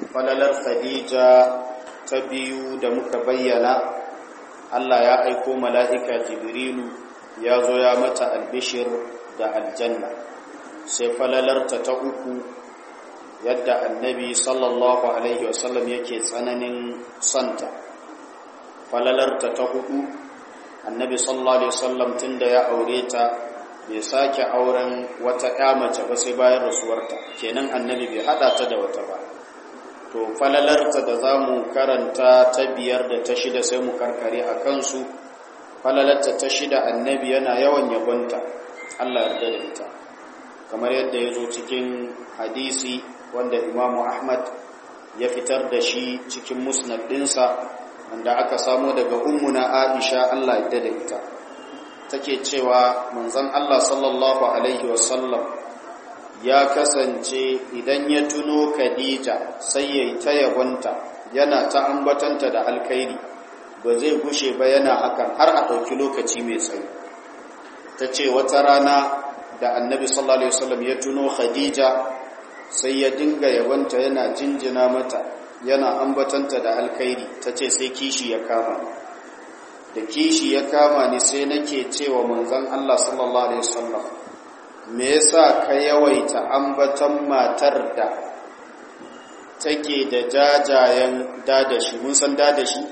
falalar khadija ta biyu da muka bayyana Allah ya aiko mala'ika jibrilu ya zo ya mata albishir da aljanna sai falalarta ta uku yadda annabi sallallahu alaihi wasallam yake tsananin santa falalarta ta hudu annabi sallallahu alaihi wasallam tun da ya aure ta bai sake auren wata ya mace ba sai bayan rasuwarta kenan annabi bai hada ta da wata ba to falalarta da za mu karanta ta biyar da ta shida sai mu karkare a kansu falalarta ta shida annabi yana yawan yabonta Allah yarda da ita kamar yadda ya zo cikin hadisi wanda imamu ahmad ya fitar da shi cikin musnad ɗinsa wanda aka samo daga ummuna aisha Allah yarda da ita take cewa manzon Allah sallallahu alaihi wasallam ya kasance idan ya tuno Khadija sai ya yi ta yabonta yana ta ambatanta da alkhairi ba zai gushe ba yana hakan har a ɗauki lokaci mai tsayi ta ce wata rana da annabi sallallahu alaihi wasallam ya tuno Khadija sai ya dinga yabonta yana jinjina mata yana ambatanta da alkhairi ta ce sai kishi ya kama da kishi ya kama ni sai nake cewa manzon Allah sallallahu alaihi wasallam me yasa ka yawaita ambatan matar da take da jajayen dadashi mun san dadashi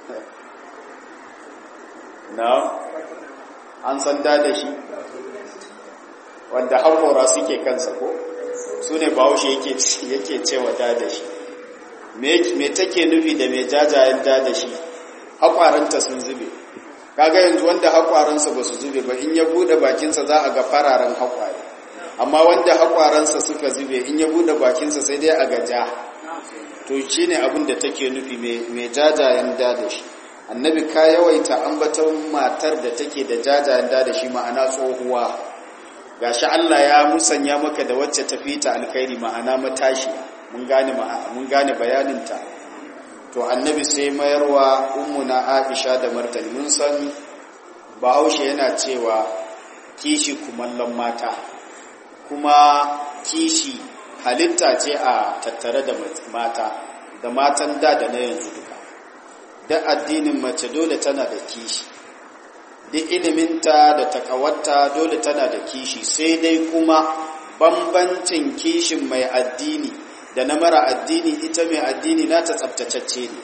na an san dadashi wanda haƙora suke kansa ko su ne bahaushe yake cewa dadashi me take nufi da mai jajayen dadashi haƙwaranta sun zube kaga yanzu wanda haƙwaransa ba su zube ba in ya bude bakinsa za a ga fararen haƙware amma wanda haƙwaransa suka zube in ya bude bakinsa sai dai a ga ja to shi ne abin da take nufi mai jajayen da da shi annabi ka yawaita ambaton matar da take da jajayen da da shi ma'ana tsohuwa gashi Allah ya musanya maka da wacce tafi ta alkhairi ma'ana matashi mun gane mun gane bayaninta to annabi sai mayarwa ummuna aisha da martani mun san bahaushe yana cewa kishi kumallon mata kuma kishi halitta ce a tattare da mata da matan da da na yanzu duka da addinin mace dole tana da kishi duk iliminta da takawarta dole tana da kishi sai dai kuma bambancin kishin mai addini da na mara addini ita mai addini nata tsabtacacce ne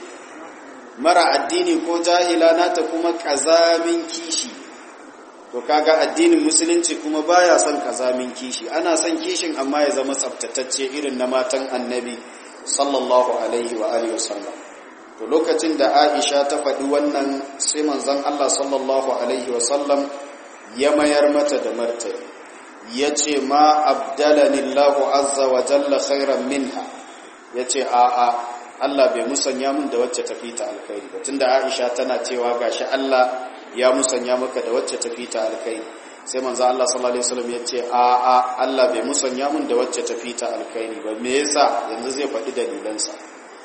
mara addini ko jahila nata kuma kazamin kishi to kaga addinin musulunci kuma baya son kazamin kishi ana son kishin amma ya zama tsabtatacce irin na matan annabi sallallahu alaihi wa alihi wasallam to lokacin da Aisha ta faɗi wannan sai manzon Allah sallallahu alaihi wasallam ya mayar mata da martani ya ce ma abdalani Allahu azza wa jalla khairan minha ya ce a'a Allah bai musanya min da wacce tafi ta alkhairi ba tunda Aisha tana cewa gashi Allah ya musanya maka da wacce tafi ta alkhairi sai manzo Allah sallallahu alaihi wasallam ya ce a'a Allah bai musanya min da wacce tafi ta alkhairi ba me yasa yanzu zai faɗi dalilansa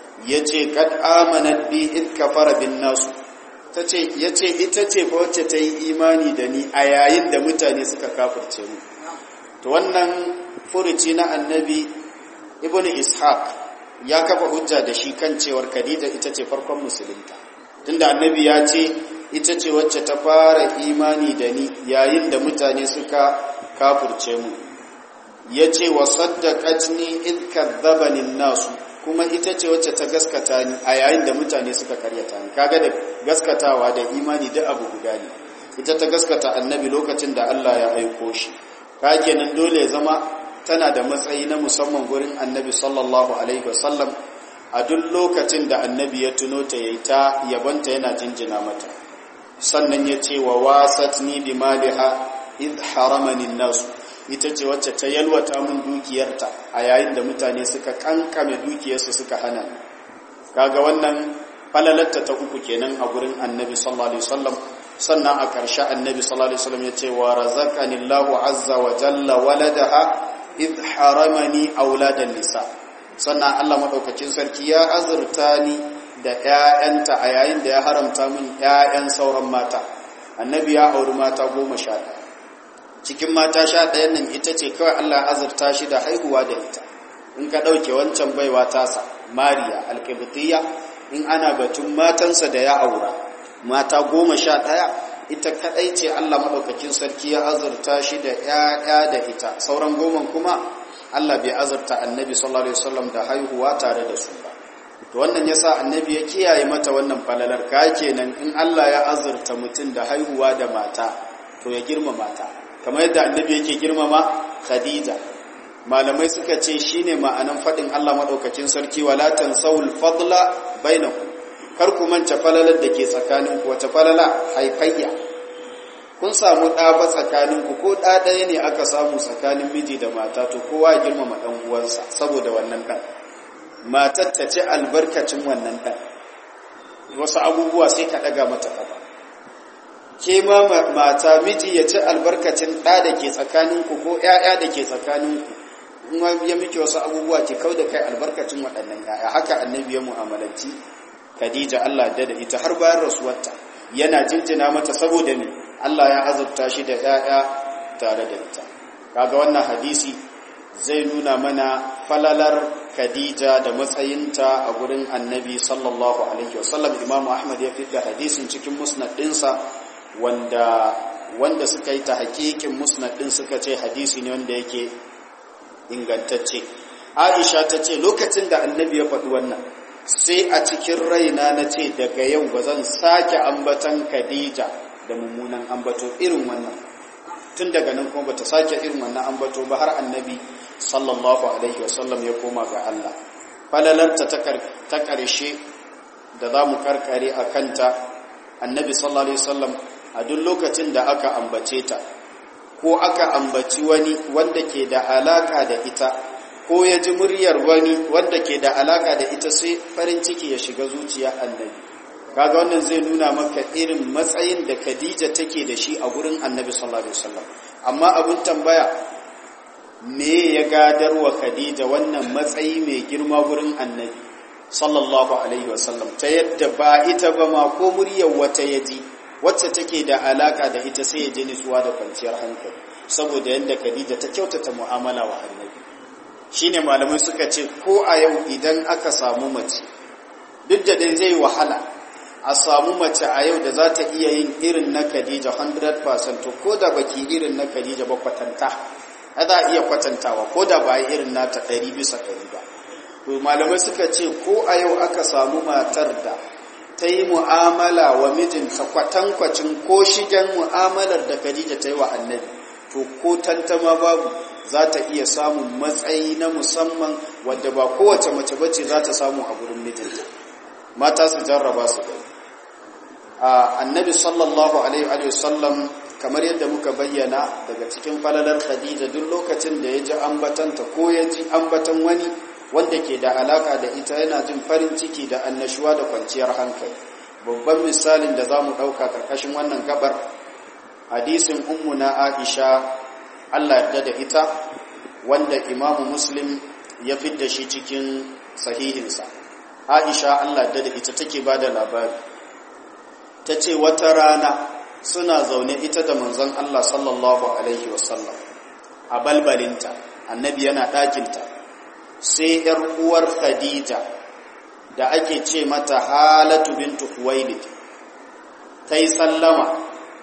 yace kad amanat bi id kafara bin nasu tace yace ita ce fa wacce ta yi imani da ni a yayin da mutane suka kafirce mu to wannan furuci na annabi ibn ishaq ya kafa hujja da shi kan cewar khadija ita ce farkon musulunta tunda annabi ya ce ita ce wacce ta fara imani da ni yayin da mutane suka kafurce mu ya ce wa saddaqatni id kadzabani nasu kuma ita ce wacce ta gaskata ni a yayin da mutane suka karyata ni kaga da gaskatawa da imani da abu guda ne ita ta gaskata annabi lokacin da Allah ya aiko shi ka kenan dole zama tana da matsayi na musamman gurin annabi sallallahu alaihi wasallam a duk lokacin da annabi ya tuno ta yayi ta yabanta yana jinjina mata sannan ya ce wa wasatni bi maliha id haramani nasu ita ce wacce ta yalwata min dukiyarta a yayin da mutane suka kankame dukiyarsu suka hana kaga wannan falalatta ta uku kenan a gurin annabi sallallahu alaihi wasallam sannan a ƙarshe annabi sallallahu alaihi wasallam ya ce wa razaqani Allahu azza wa jalla waladaha id haramani auladan nisa sannan Allah madaukakin sarki ya azurta ni da ƴaƴanta a yayin da ya haramta min ƴaƴan sauran mata annabi ya auri mata goma sha ɗaya cikin mata sha ɗayan nan ita ce kawai Allah azurta shi da haihuwa da ita in ka ɗauke wancan baiwa tasa mariya alƙibtiyya in ana batun matansa da ya aura mata goma sha ɗaya ita kaɗai ce allah maɗaukakin sarki ya azurta shi da ‘ya'ya da ita sauran goma kuma allah bai azurta annabi sallallahu alaihi wasallam da haihuwa tare da su ba to wannan yasa annabi ya kiyaye mata wannan falalar ka kenan in allah ya azurta mutum da haihuwa da mata to ya girmama ta kamar yadda annabi yake girmama khadija malamai suka ce shine ma'anan fadin Allah madaukakin sarki wala tansawul fadla bainakum kar ku manta falalar da ke tsakanin ku wata falala haifayya kun samu ɗa ba tsakanin ku ko ɗa ɗaya ne aka samu tsakanin miji da mata to kowa ya girmama ɗan uwansa saboda wannan ɗan matar ta ci albarkacin wannan ɗan wasu abubuwa sai ka ɗaga mata ƙafa ke ma mata miji ya ci albarkacin ɗa da ke tsakaninku ko ‘ya'ya da ke tsakaninku in ya miki wasu abubuwa ke kau da kai albarkacin waɗannan ‘ya'ya haka annabi ya mu'amalanci khadija Allah da da ita har bayan rasuwarta yana jinjina mata saboda me Allah ya azurta shi da ‘ya'ya tare da ita kaga wannan hadisi zai nuna mana falalar khadija da matsayinta a gurin annabi sallallahu alaihi wasallam imamu ahmad ya fi da hadisin cikin musnad ɗinsa wanda wanda suka yi ta hakikin musnad din suka ce hadisi ne wanda yake ingantacce Aisha ta ce lokacin da annabi ya faɗi wannan sai a cikin raina na ce daga yau ba zan sake ambatan Khadija da mummunan ambato irin wannan tun daga nan kuma bata sake irin wannan ambato ba har annabi sallallahu alaihi wasallam ya koma ga Allah falalarta ta ƙarshe da za mu karkare a kanta annabi sallallahu alaihi wasallam a duk lokacin da aka ambace ta ko aka ambaci wani wanda ke da alaka da ita ko ya ji muryar wani wanda ke da alaka da ita sai farin ciki ya shiga zuciya annabi kaga wannan zai nuna maka irin matsayin da Khadija take da shi a gurin annabi sallallahu alaihi wasallam amma abun tambaya me ya gadarwa Khadija wannan matsayi mai girma gurin annabi sallallahu alaihi wasallam ta yadda ba ita ba ma ko muryar wata yaji wacce take da alaka da ita sai ya ji nutsuwa da kwanciyar hankali saboda yadda Khadija ta kyautata mu'amala wa Annabi shine malamai suka ce ko a yau idan aka samu mace duk da dai zai wahala a samu mace a yau da za ta iya yin irin na Khadija 100% to ko da baki irin na Khadija ba kwatanta za a iya kwatantawa ko da ba irin nata 100 bisa 100 ba to malamai suka ce ko a yau aka samu matar da ta yi mu'amala wa mijinta kwatankwacin ko shigen mu'amalar da Khadija ta yi wa annabi to ko tantama babu za ta iya samun matsayi na musamman wadda ba kowace mace bace za ta samu a gurin mijinta mata su jarraba su gani annabi sallallahu alaihi wa sallam kamar yadda muka bayyana daga cikin falalar Khadija duk lokacin da ya ji ambatanta ko ya ji ambatan wani wanda ke da alaka da ita yana jin farin ciki da annashuwa da kwanciyar hankali babban misalin da za mu ɗauka ƙarƙashin wannan gabar hadisin ummuna aisha allah yarda da ita wanda imamu muslim ya fidda shi cikin sahihinsa aisha allah yarda da ita take ba da labari ta ce wata rana suna zaune ita da manzon allah sallallahu alaihi wasallam a balbalinta annabi yana ɗakinta sai ‘yar uwar Khadija da ake ce mata halatu bintu Huwailid ta yi sallama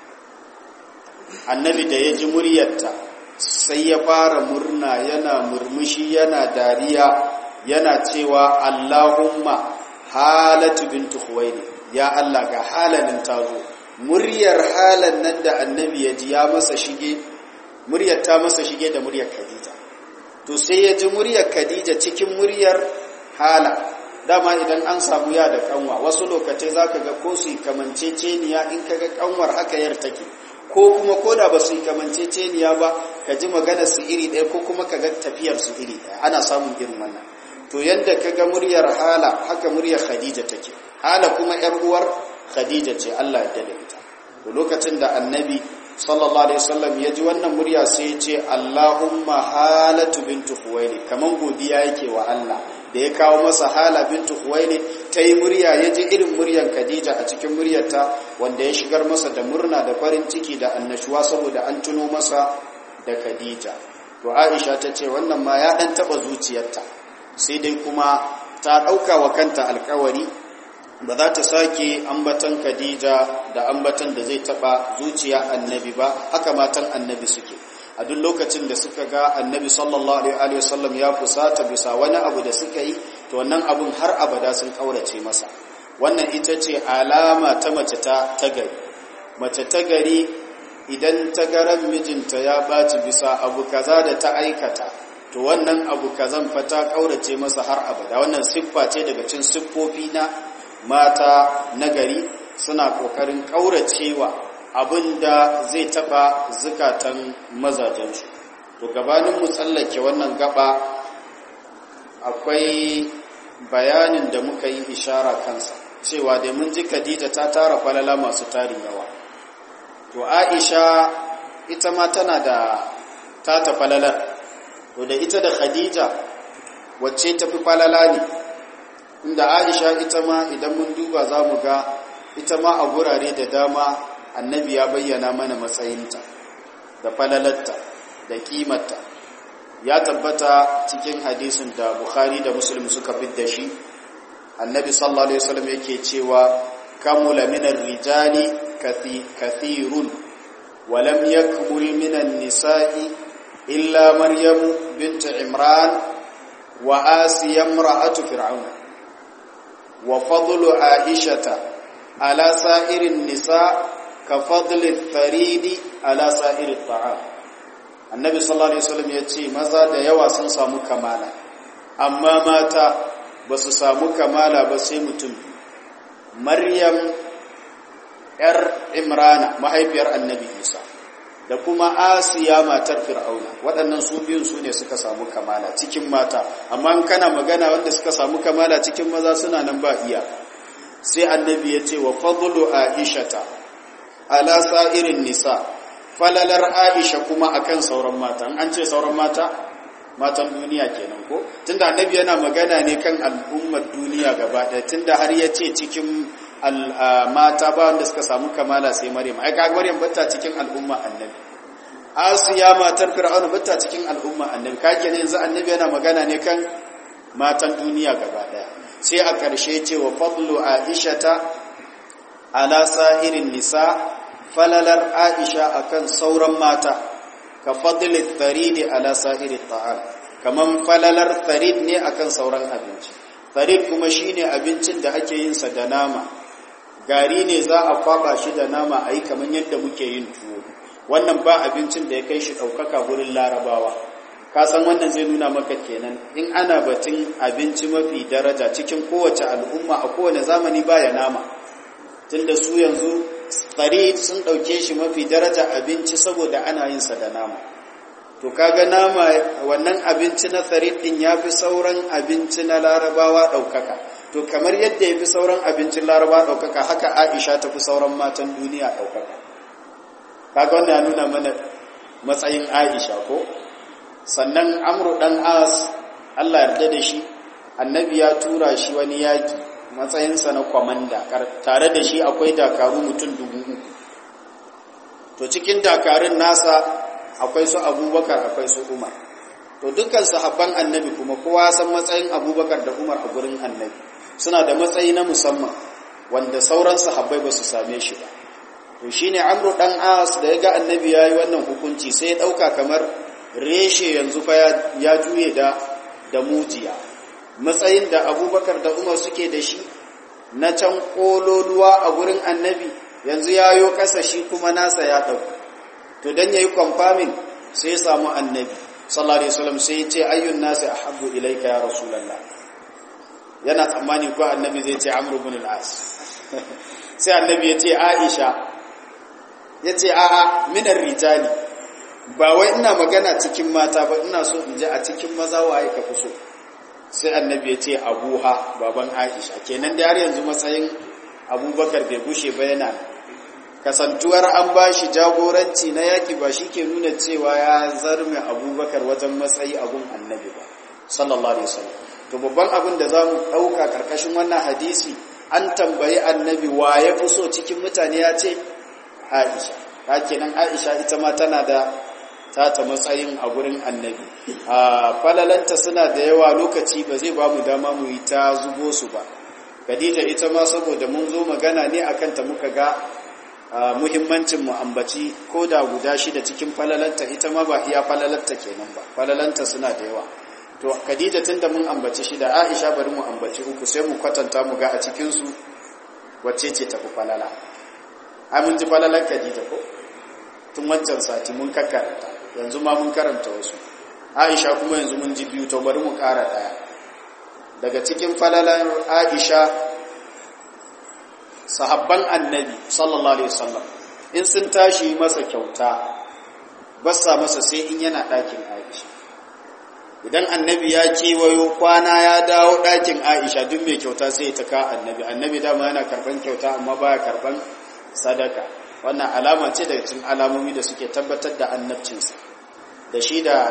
annabi da ya ji muryarta sai ya fara murna yana murmushi yana dariya yana cewa Allahumma halatu bintu Huwailid ya Allah ga halalin tazo muryar halan nan da annabi ya ji ya masa shige muryar ta masa shige da muryar Khadija to sai ya ji muryar Khadija cikin muryar hala dama idan an samu ya da kanwa wasu lokacai zaka ga ko su kamanceceniya in kaga kanwar haka yar take ko kuma koda ba su kamanceceniya ba ka ji magana su iri ɗaya ko kuma kaga tafiyar su iri ɗaya ana samun irin wannan to yanda kaga muryar hala haka muryar Khadija take hala kuma yar uwar Khadija ce Allah ya dade ita to lokacin da annabi sallallahu alaihi wasallam ya ji wannan murya sai ya ce Allahumma halatu bintu Khuwailid kaman godiya yake wa Allah da ya kawo masa hala bintu Khuwailid ta yi murya ya ji irin muryan Khadija a cikin muryarta wanda ya shigar masa da murna da farin ciki da annashuwa saboda an tuno masa da Khadija to Aisha ta ce wannan ma ya dan taba zuciyarta sai dai kuma ta ɗauka wa kanta alkawari ba za ta sake ambatan Khadija da ambatan da zai taɓa zuciya annabi ba haka matan annabi suke a duk lokacin da suka ga annabi sallallahu alaihi wasallam ya fusata bisa wani abu da suka yi to wannan abun har abada sun kaurace masa wannan ita ce alama ta mace ta tagari mace tagari idan ta garan mijinta ya ɓaci bisa abu kaza da ta aikata to wannan abu kazan fa ta kaurace masa har abada wannan siffa ce daga cikin siffofi na mata nagari suna kokarin kauracewa abinda zai taba zukatan mazajensu to gabanin mu tsallake wannan gaba akwai bayanin da muka yi ishara kansa cewa da mun ji Khadija ta tara falala masu tarin yawa to Aisha ita ma tana da tata falalar to da ita da Khadija wacce tafi falala ne inda Aisha ita ma idan mun duba za mu ga ita ma a gurare da dama annabi ya bayyana mana matsayinta da falalarta da kimarta ya tabbata cikin hadisin da Bukhari da Muslim suka fidda shi annabi sallallahu alaihi wasallam yake cewa kamula minar rijali kathirun wa lam yakmul minan nisa'i illa maryam bint imran wa asiya imra'atu fir'aun wa fadlu aishata ala sa'irin nisa ka fadli tharidi ala sa'iri ta'am annabi sallallahu alaihi wasallam yace maza da yawa sun samu kamala amma mata ba su samu kamala ba sai mutum maryam yar imrana mahaifiyar annabi isa da kuma asiya matar fir'auna waɗannan su biyun su ne suka samu kamala cikin mata amma in kana magana wanda suka samu kamala cikin maza suna nan ba iya sai annabi ya ce wa fadlu aishata ala sa'irin nisa falalar aisha kuma akan sauran mata an ce sauran mata matan duniya kenan ko tunda annabi yana magana ne kan al'ummar duniya gaba ɗaya tunda har ya ce cikin mata ba wanda suka samu kamala sai maryam ai kaga maryam bata cikin al'umma annabi asiya matar fir'auna bata cikin al'umma annabi kage ne yanzu annabi yana magana ne kan matan duniya gaba ɗaya sai a ƙarshe ce wa fadlu aishata ala sa'irin nisa falalar aisha akan sauran mata ka fadli tharidi ala sa'iri ta'am kaman falalar tharid ne akan sauran abinci tharid kuma shine abincin da ake yin sa da nama gari ne za a kwaba shi da nama ayi kaman yadda muke yin tuwo wannan ba abincin da ya kai shi daukaka gurin larabawa ka san wannan zai nuna maka kenan in ana batun abinci mafi daraja cikin kowace al'umma a kowane zamani baya nama tunda su yanzu farid sun ɗauke shi mafi daraja abinci saboda ana yin sa da nama to kaga nama wannan abinci na farid din yafi sauran abinci na larabawa ɗaukaka to kamar yadda yafi sauran abincin larabawa ɗaukaka haka aisha ta fi sauran matan duniya ɗaukaka kaga wannan ya nuna mana matsayin aisha ko sannan amru dan as Allah yarda da shi annabi ya tura shi wani yaki matsayinsa na kwamanda tare da shi akwai dakaru mutum dubu uku to cikin dakarun nasa akwai su abubakar akwai su umar to dukkan sahabban annabi kuma kowa san matsayin abubakar da umar a gurin annabi suna da matsayi na musamman wanda sauran sahabbai ba su same shi ba to shine amru dan as da ya ga annabi yayi wannan hukunci sai ya dauka kamar reshe yanzu fa ya juye da da mujiya matsayin da abubakar da umar suke da shi na can kololuwa a gurin annabi yanzu ya yo kasa shi kuma nasa ya ɗauka to don ya yi kwamfamin sai ya samu annabi sallallahu alaihi wasallam sai ya ce ayyun nasi ahabbu ilaika ya rasulullah yana tsammani ko annabi zai ce amr ibn al-as sai annabi ya ce aisha ya ce a'a minar rijali ba wai ina magana cikin mata ba ina so in ji a cikin maza waye ka fi so sai annabi ya ce abuha baban aisha kenan da har yanzu matsayin abubakar bai gushe ba yana kasantuwar an ba shi jagoranci na yaki ba shi ke nuna cewa ya zarme abubakar wajen matsayi abun annabi ba sallallahu alaihi wasallam to babban abin da za mu ɗauka ƙarƙashin wannan hadisi an tambayi annabi wa ya fi so cikin mutane ya ce aisha kenan aisha ita ma tana da ta ta matsayin a gurin annabi a falalanta suna da yawa lokaci ba zai ba mu dama mu yi ta zubo su ba khadija ita ma saboda mun zo magana ne akan ta muka ga muhimmancin mu ambaci ko da guda shida cikin falalanta ita ma ba iya falalanta kenan ba falalanta suna da yawa to khadija tunda mun ambaci shida aisha bari mu ambaci uku sai mu kwatanta mu ga a cikin su wacce ce tafi falala ai mun ji falalar khadija ko tun wancan sati mun kakkaranta yanzu ma mun karanta wasu aisha kuma yanzu mun ji biyu to bari mu kara daya daga cikin falalar aisha sahabban annabi sallallahu alaihi wasallam in sun tashi masa kyauta basa masa sai in yana ɗakin aisha idan annabi ya kewayo kwana ya dawo ɗakin aisha duk mai kyauta sai ta ka annabi annabi dama yana karban kyauta amma baya karban sadaka wannan alama ce daga cikin alamomi da suke tabbatar da annabcinsa da shi da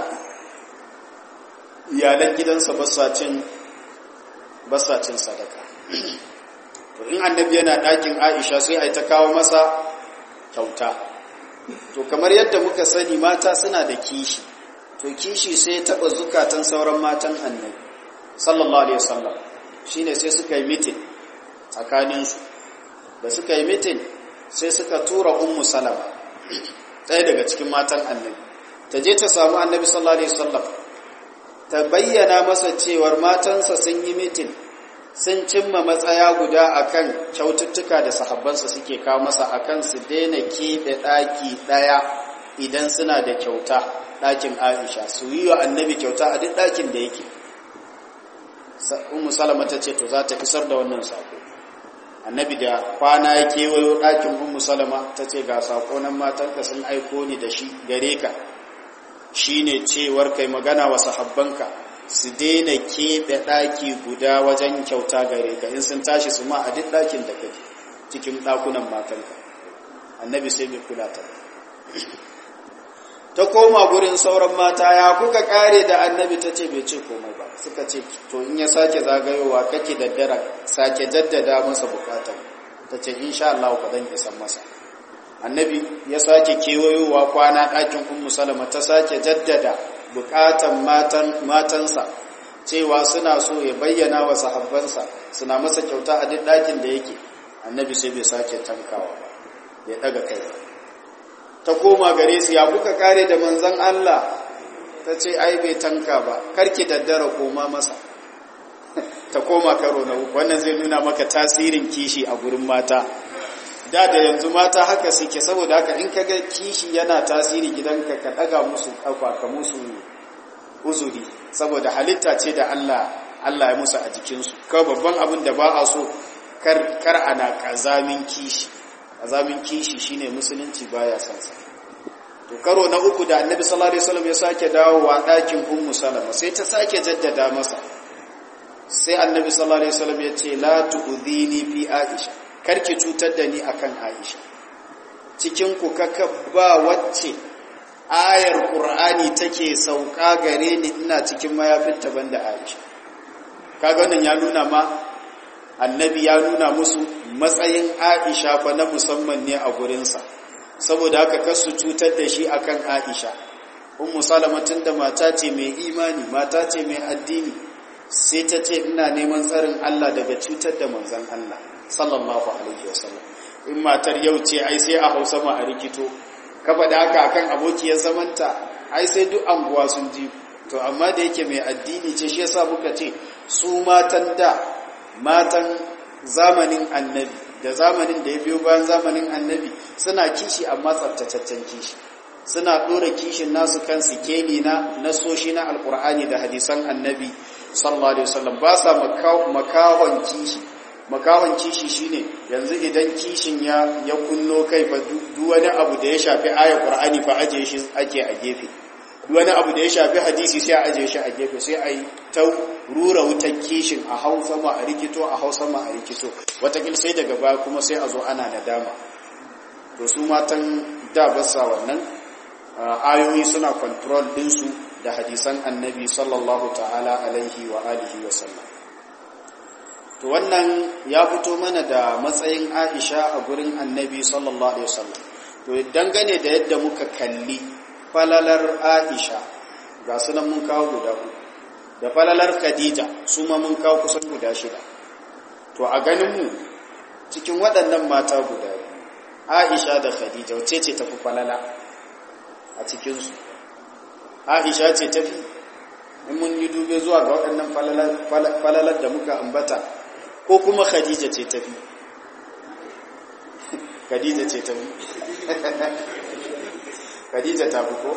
iyalan gidansa basacin basacin sadaka to in annabi yana ɗakin aisha sai a ta kawo masa kyauta to kamar yadda muka sani mata suna da kishi to kishi sai taɓa zukatan sauran matan annabi sallallahu alaihi wasallam shine sai suka yi mitin tsakaninsu da suka yi mitin sai suka tura ummu salama ɗaya daga cikin matan annabi ta je ta samu annabi sallallahu alaihi wasallam ta bayyana masa cewar matansa sun yi mitin sun cimma matsaya guda akan kyaututtuka da sahabbansa suke kawo masa akan su daina keɓe ɗaki ɗaya idan suna da kyauta ɗakin aisha su yi wa annabi kyauta a duk ɗakin da yake ummu salama ta ce to za ta isar da wannan sako annabi da kwana ya kewayo ɗakin ummu salama ta ce ga sako nan matanka sun aiko ni da shi gare ka shine cewar kai magana wa sahabbanka su daina keɓe ɗaki guda wajen kyauta gare ka in sun tashi su ma a duk ɗakin da kake cikin ɗakunan matanka annabi sai bai kula ta ta koma gurin sauran mata ya kuka kare da annabi ta ce bai ce komai ba suka ce to in ya sake zagayowa kake daddara sake jaddada masa bukatar ta ce insha Allah ka dan isan masa annabi ya sake kewayowa kwana ɗakin ummu salama ta sake jaddada bukatan matan matansa cewa suna so ya bayyana wa sahabbansa suna masa kyauta a duk ɗakin da yake annabi sai bai sake tankawa ba bai daga kai ba ta koma gare su ya kuka kare da manzan Allah ta ce ai bai tanka ba karki daddara koma masa ta koma karo na uku wannan zai nuna maka tasirin kishi a gurin mata da da yanzu mata haka suke saboda haka in kaga kishi yana tasiri gidanka ka daga musu kafa ka musu uzuri saboda halitta ce da Allah Allah ya musu a jikinsu kawai babban abin da ba a so kar kar ana kazamin kishi azamin kishi shine musulunci baya son sa to karo na uku da annabi sallallahu alaihi wasallam ya sake dawowa dakin ummu salama sai ta sake jaddada masa sai annabi sallallahu alaihi wasallam ya ce la tu'dhini fi aisha karki cutar da ni akan aisha cikin ku kaka ba wacce ayar qur'ani take sauka gare ni ina cikin mayafinta banda aisha kaga wannan ya nuna ma annabi ya nuna musu matsayin aisha fa na musamman ne a gurinsa saboda haka kasu cutar da shi akan aisha ummu salama tunda mata ce mai imani mata ce mai addini sai ta ce ina neman tsarin Allah daga cutar da manzon Allah sallallahu alaihi wasallam in matar yau ce ai sai a Hausa ma a rikito ka faɗa haka akan abokiyar zamanta ai sai duk anguwa sun ji to amma da yake mai addini ce shi yasa muka ce su matan da matan zamanin annabi da zamanin da ya biyo bayan zamanin annabi suna kishi amma tsaftataccen kishi suna ɗora kishin nasu kan sikeli na nasoshi na alkur'ani da hadisan annabi sallallahu alaihi wasallam ba sa makahon kishi makahon kishi shine yanzu idan kishin ya ya kunno kai fa duk wani abu da ya shafi ayar qur'ani fa aje shi ake a gefe wani abu da ya shafi hadisi sai a aje shi a gefe sai a yi ta rura wutar kishin a hausa ma a rikito a hausa ma a rikito watakil sai daga baya kuma sai a zo ana nadama to su matan da basa wannan ayoyi suna control ɗinsu da hadisan annabi sallallahu ta'ala alaihi wa alihi wa sallam to wannan ya fito mana da matsayin aisha a gurin annabi sallallahu alaihi wa sallam to dangane da yadda muka kalli falalar aisha ga sunan mun kawo guda uku da falalar khadija su ma mun kawo kusan guda shida to a ganinmu cikin waɗannan mata guda aisha da khadija wace ce tafi falala a cikinsu aisha ce tafi in mun yi dube zuwa ga waɗannan falalar da muka ambata ko kuma khadija ce tafi khadija ce tafi khadija ta fi ko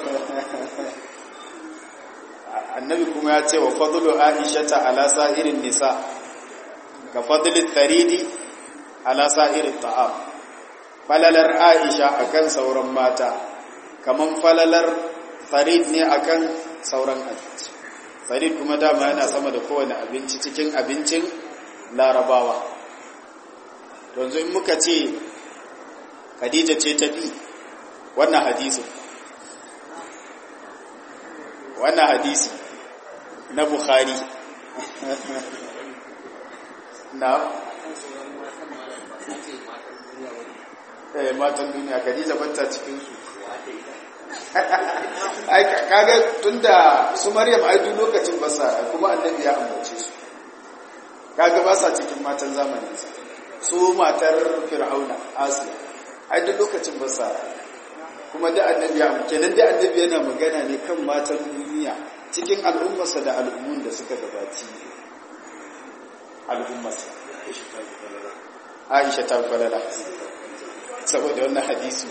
annabi kuma ya ce wa fadlu aishata ala sa'irin nisa ka fadli tharidi ala sa'irin ta'am falalar aisha akan sauran mata kaman falalar farid ne akan sauran abinci farid kuma dama yana sama da kowane abinci cikin abincin larabawa yanzu in muka ce khadija ce ta bi wannan hadisi wannan hadisi na bukhari na eh matan duniya khadija banta cikin su ai kaga tunda su maryam ai duk lokacin ba sa kuma annabi ya ambace su kaga ba sa cikin matan zamanin sa su matar fir'auna asiya ai duk lokacin ba sa kuma da annabi ya kenan da annabi yana magana ne kan matan duniya cikin al'ummarsa da al'ummun da suka gabaci al'ummarsa Aisha ta falala saboda wannan hadisi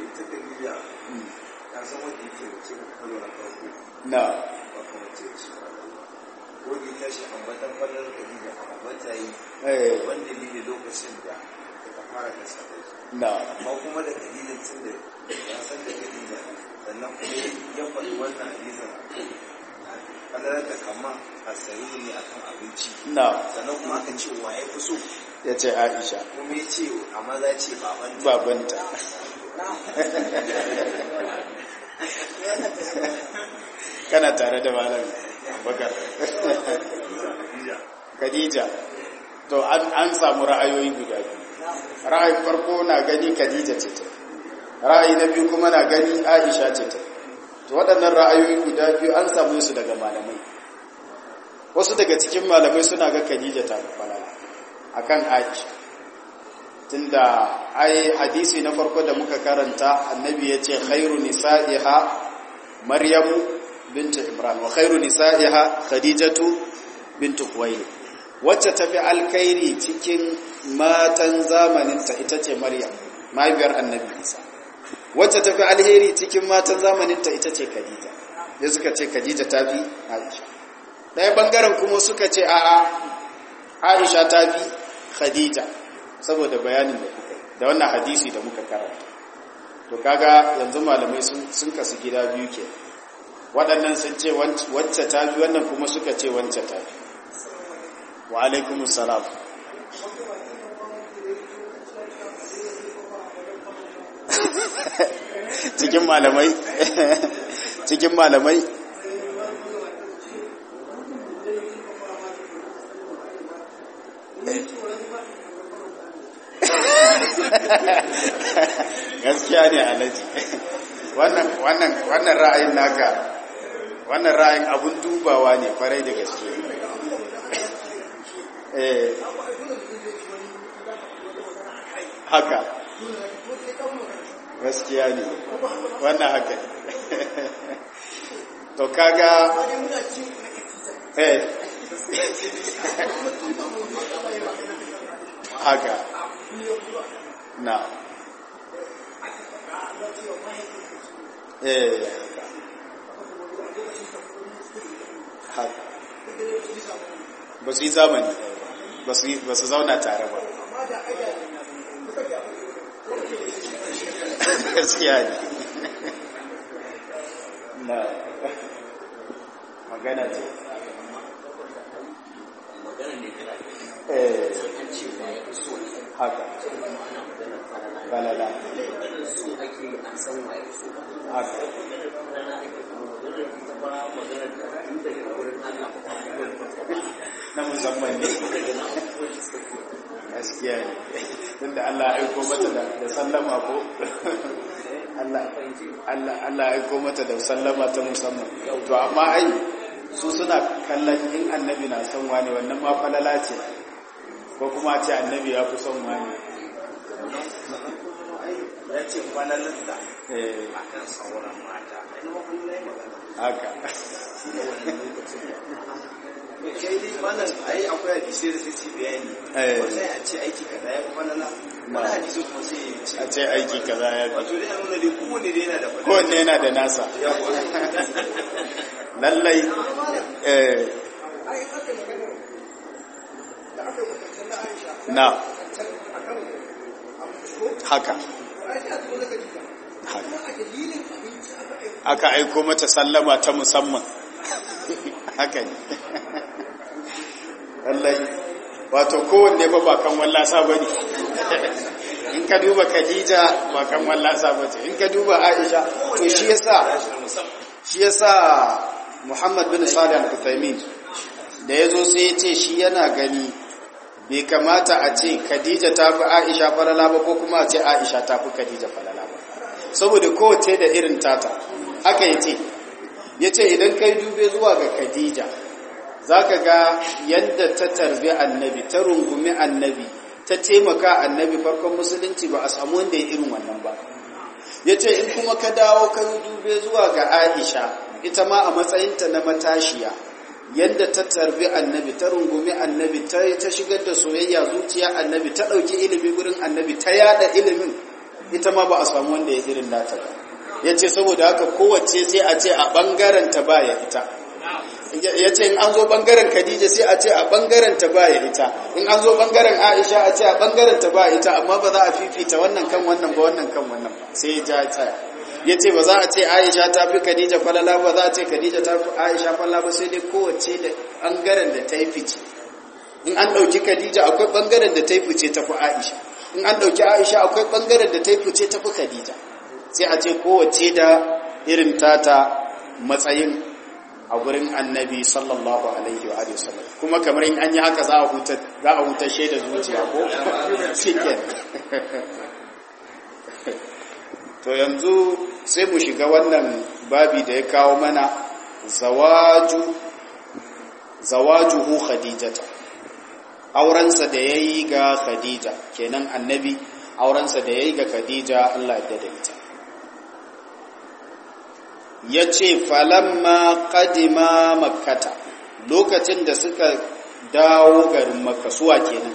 na wani tashi ambatan fallar kadija a ambata yi wanda ne lokacin da ta fara da sadai na amma kuma da kadija tun da ya san da kadija sannan kuma ya faɗi wannan hadisin fallar da kama a sayi ne akan abinci na sannan kuma aka ce wa ya fi so ya ce Aisha kuma ya ce a maza ce baban babanta kana tare da malam bakar Khadija to an an samu ra'ayoyi guda biyu ra'ayin farko na gani Khadija ce ta ra'ayi na biyu kuma na gani Aisha ce ta to waɗannan ra'ayoyi guda biyu an samu su daga malamai wasu daga cikin malamai suna ga Khadija ta falala akan Aisha tunda ai hadisi na farko da muka karanta annabi yace khairu nisa'iha maryamu bint imran wa khairu nisa'iha khadijatu bint khuwailid wacce tafi alkhairi cikin matan zamaninta ita ce maryam mahaifiyar annabi isa wacce tafi alheri cikin matan zamaninta ita ce khadija ya suka ce khadija tafi aisha ɗaya bangaren kuma suka ce a'a aisha tafi khadija saboda bayanin da kuka da wannan hadisi da muka karanta to kaga yanzu malamai sun kasu gida biyu ke waɗannan sun ce wacce ta bi wannan kuma suka ce wacce ta bi wa alaikumus salam cikin malamai cikin malamai gaskiya ne alaji wannan wannan wannan ra'ayin naka wannan ra'ayin abun dubawa ne farai da gaske eh haka gaskiya ne wannan haka to kaga eh haka na eh haka ba su yi zamani ba su zauna tare ba gaskiya ne na magana ce eh haka balala haka na musamman ne gaskiya ne tunda Allah ya aiko mata da sallama ko Allah Allah Allah ya aiko mata da sallama ta musamman to amma ai su suna kallon in annabi na son wani wannan ma falala ce ko kuma ce annabi ya fi son wani ya ce falalinta eh a kan sauran mata ina mafi na yi magana haka shi ne wani lokacin kai dai malam ai akwai hadisi da sai bayani Eh. ko sai a ce aiki kaza ya fi falala wani hadisi kuma sai ya ce a ce aiki kaza ya fi wato dai a nuna dai kowane dai yana da falala kowanne yana da nasa yawa lallai eh na haka haka aka aiko mata sallama ta musamman haka ne lallai wato kowanne ba bakan wallasa ba ne in ka duba khadija bakan wallasa ba ce in ka duba aisha to shi yasa shi yasa muhammad bin salih al-uthaymin da ya zo sai ya ce shi yana gani bai kamata a ce khadija ta fi aisha falala ba ko kuma a ce aisha ta fi khadija falala ba saboda kowace da irin tata haka ya ce ya ce idan kai dube zuwa ga khadija za ka ga yadda ta tarbi annabi ta rungumi annabi ta taimaka annabi farkon musulunci ba a samu wanda ya irin wannan ba ya ce in kuma ka dawo ka dube zuwa ga aisha ita ma a matsayinta na matashiya yadda ta tarbi annabi ta rungumi annabi ta ta shigar da soyayya zuciya annabi ta ɗauki ilimi gurin annabi ta yada ilimin ita ma ba a samu wanda ya irin nata ba ya ce saboda haka kowace sai a ce a ɓangaren ta ba ya ita ya ce in an zo ɓangaren khadija sai a ce a ɓangaren ta ba ya ita in an zo ɓangaren aisha a ce a ɓangaren ta ba ita amma ba za a fifita wannan kan wannan ba wannan kan wannan ba sai ya ja tsaya ya ce ba za a ce aisha ta fi khadija falala ba za a ce khadija ta fi aisha falala ba sai dai kowace da ɓangaren da ta yi fice in an ɗauki khadija akwai ɓangaren da ta yi fice ta fi aisha in an ɗauki aisha akwai ɓangaren da ta yi fice ta fi khadija sai a ce kowace da irin tata matsayin a gurin annabi sallallahu alaihi wa alihi wasallam kuma kamar in an yi haka za a huta za a huta shaida zuciya ko shikken to yanzu sai mu shiga wannan babi da ya kawo mana zawaju zawajuhu khadijata aurensa da yayi ga khadija kenan annabi aurensa da yayi ga khadija Allah ya dade ita yace falamma qadima makkata lokacin da suka dawo garin makka suwa kenan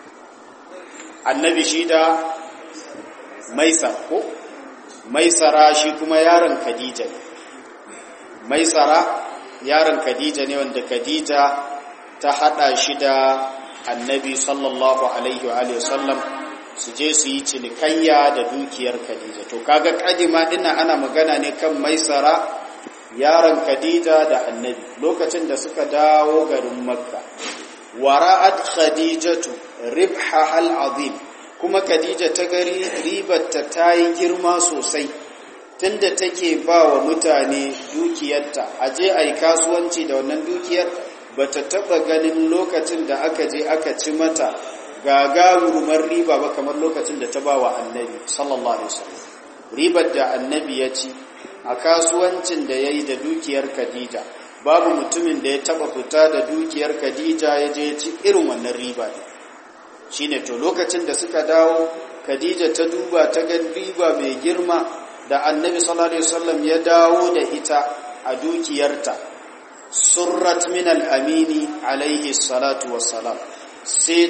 annabi shi da maisa ko maisara shi kuma yaron khadija ne maisara yaron khadija ne wanda khadija ta hada shi da annabi sallallahu alaihi wa alihi wasallam su je su yi cinikayya da dukiyar khadija to kaga kadima dinna ana magana ne kan maisara yaron khadija da annabi lokacin da suka dawo garin makka wara'at khadijatu ribha al azim kuma Khadija ta gari ribarta ta yi girma sosai tunda take ba wa mutane dukiyarta a je a yi kasuwanci da wannan dukiyar ba ta taɓa ganin lokacin da aka je aka ci mata gagarumar riba ba kamar lokacin da ta ba wa annabi sallallahu alaihi wasallam ribar da annabi ya ci a kasuwancin da ya yi da dukiyar Khadija babu mutumin da ya taɓa fita da dukiyar Khadija ya je ya ci irin wannan riba ne shine to lokacin da suka dawo Khadija ta duba ta ga riba mai girma da Annabi sallallahu alaihi wasallam ya dawo da ita a dukiyarta surrat min al-amini alaihi salatu wassalam sai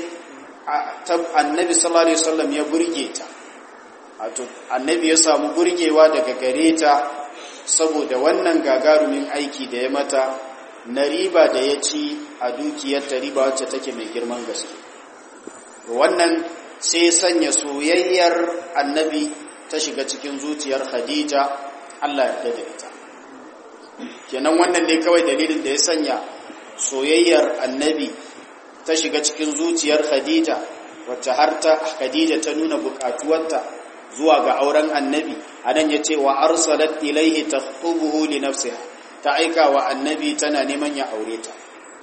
Annabi sallallahu alaihi wasallam ya burge ta wato Annabi ya samu burgewa daga gare ta saboda wannan gagarumin aiki da ya mata na riba da ya ci a dukiyarta riba wacce take mai girman gaske wannan sai sanya soyayyar annabi ta shiga cikin zuciyar khadija Allah ya da ita kenan wannan ne kawai dalilin da ya sanya soyayyar annabi ta shiga cikin zuciyar khadija wacce har ta khadija ta nuna bukatuwarta zuwa ga auren annabi anan ya ce wa arsalat ilaihi takhubuhu li nafsiha ta aika wa annabi tana neman ya aure ta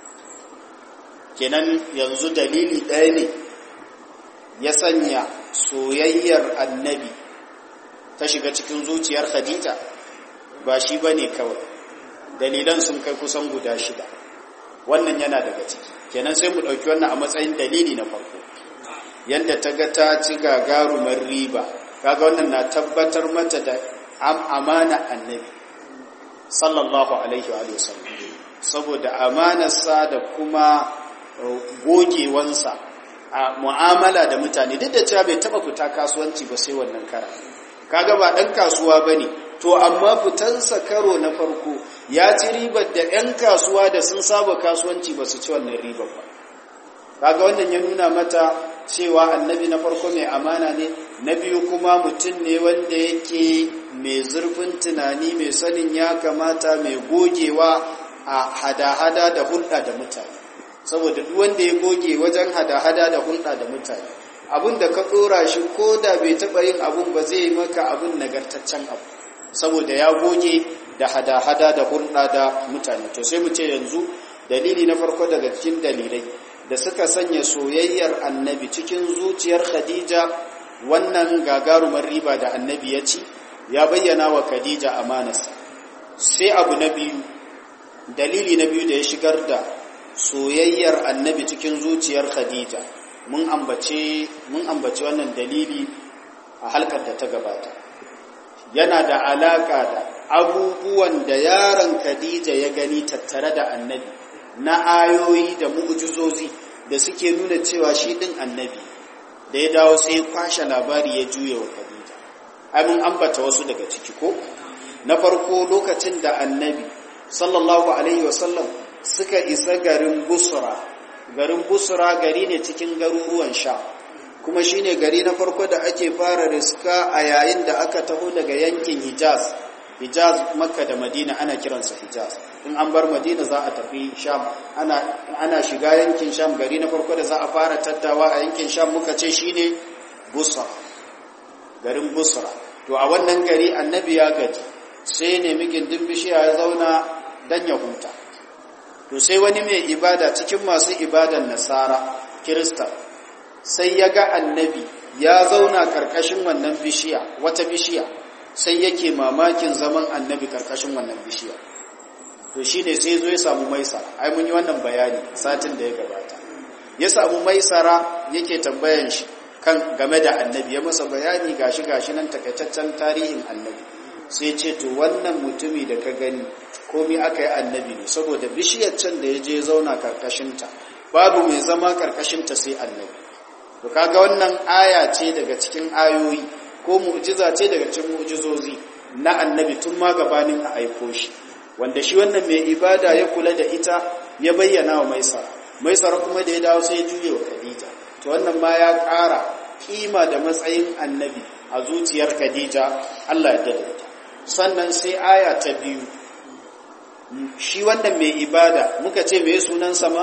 kenan yanzu dalili ɗaya ne ya sanya soyayyar annabi ta shiga cikin zuciyar khadija ba shi ba ne kawai dalilan sun kai kusan guda shida wannan yana daga ciki kenan sai mu ɗauki wannan a matsayin dalili na farko yadda ta ga ta ci gagarumar riba kaga wannan na tabbatar mata da amana annabi sallallahu alaihi wa sallam saboda amanarsa da kuma gogewansa a mu'amala da mutane duk da cewa bai taba fita kasuwanci ba sai wannan kara kaga ba dan kasuwa bane to amma fitansa karo na farko ya ci ribar da 'yan kasuwa da sun saba kasuwanci ba su ci wannan ribar ba kaga wannan ya nuna mata cewa annabi na farko mai amana ne na biyu kuma mutum ne wanda yake mai zurfin tunani mai sanin ya kamata mai gogewa a hada-hada da hulɗa da mutane saboda duk wanda ya goge wajen hada-hada da hulɗa da mutane abin da ka ɗora shi ko da bai taɓa yin abun ba zai maka abin nagartaccen abu saboda ya goge da hada-hada da hulɗa da mutane to sai mu ce yanzu dalili na farko daga cikin dalilai da suka sanya soyayyar annabi cikin zuciyar khadija wannan gagarumar riba da annabi ya ci ya bayyana wa khadija amanarsa sai abu na biyu dalili na biyu da ya shigar da soyayyar annabi cikin zuciyar khadija mun ambace mun ambace wannan dalili a halkar da ta gabata yana da alaka da abubuwan da yaron khadija ya gani tattare da annabi na ayoyi da mu'jizozi da suke nuna cewa shi din annabi da ya dawo sai ya kwashe labari ya juye wa khadija ai mun ambata wasu daga ciki ko na farko lokacin da annabi sallallahu alaihi wasallam suka isa garin busra garin busra gari ne cikin garuruwan sha kuma shine gari na farko da ake fara riska a yayin da aka taho daga yankin hijaz hijaz makka da madina ana kiransa hijaz in an bar madina za a tafi sham ana, ana shiga yankin sham gari na farko da za a fara tattawa a yankin sham muka ce shine busra garin busra to a wannan gari annabi ya gaji sai nemi gindin bishiya ya zauna dan ya huta to sai wani mai ibada cikin masu ibadan nasara kirista sai ya ga annabi ya zauna karkashin wannan bishiya wata bishiya sai yake mamakin zaman annabi karkashin wannan bishiya to shine sai zo ya samu maisara ai mun yi wannan bayani satin da ya gabata ya samu maisara yake tambayan shi kan game da annabi ya masa bayani gashi gashi nan takaitaccen tarihin annabi sai ce to wannan mutumi da ka gani komai aka yi annabi ne saboda bishiyar can da ya je zauna karkashinta babu mai zama karkashinta sai annabi to kaga wannan aya ce daga cikin ayoyi ko mu'jiza ce daga cikin mu'jizozi na annabi tun ma gabanin a aiko shi wanda shi wannan mai ibada ya kula da ita ya bayyana wa maisara maisara kuma da ya dawo sai ya juye wa khadija to wannan ma ya ƙara kima da matsayin annabi a zuciyar khadija Allah ya dade sannan sai aya ta biyu shi wannan mai ibada muka ce mai sunan sama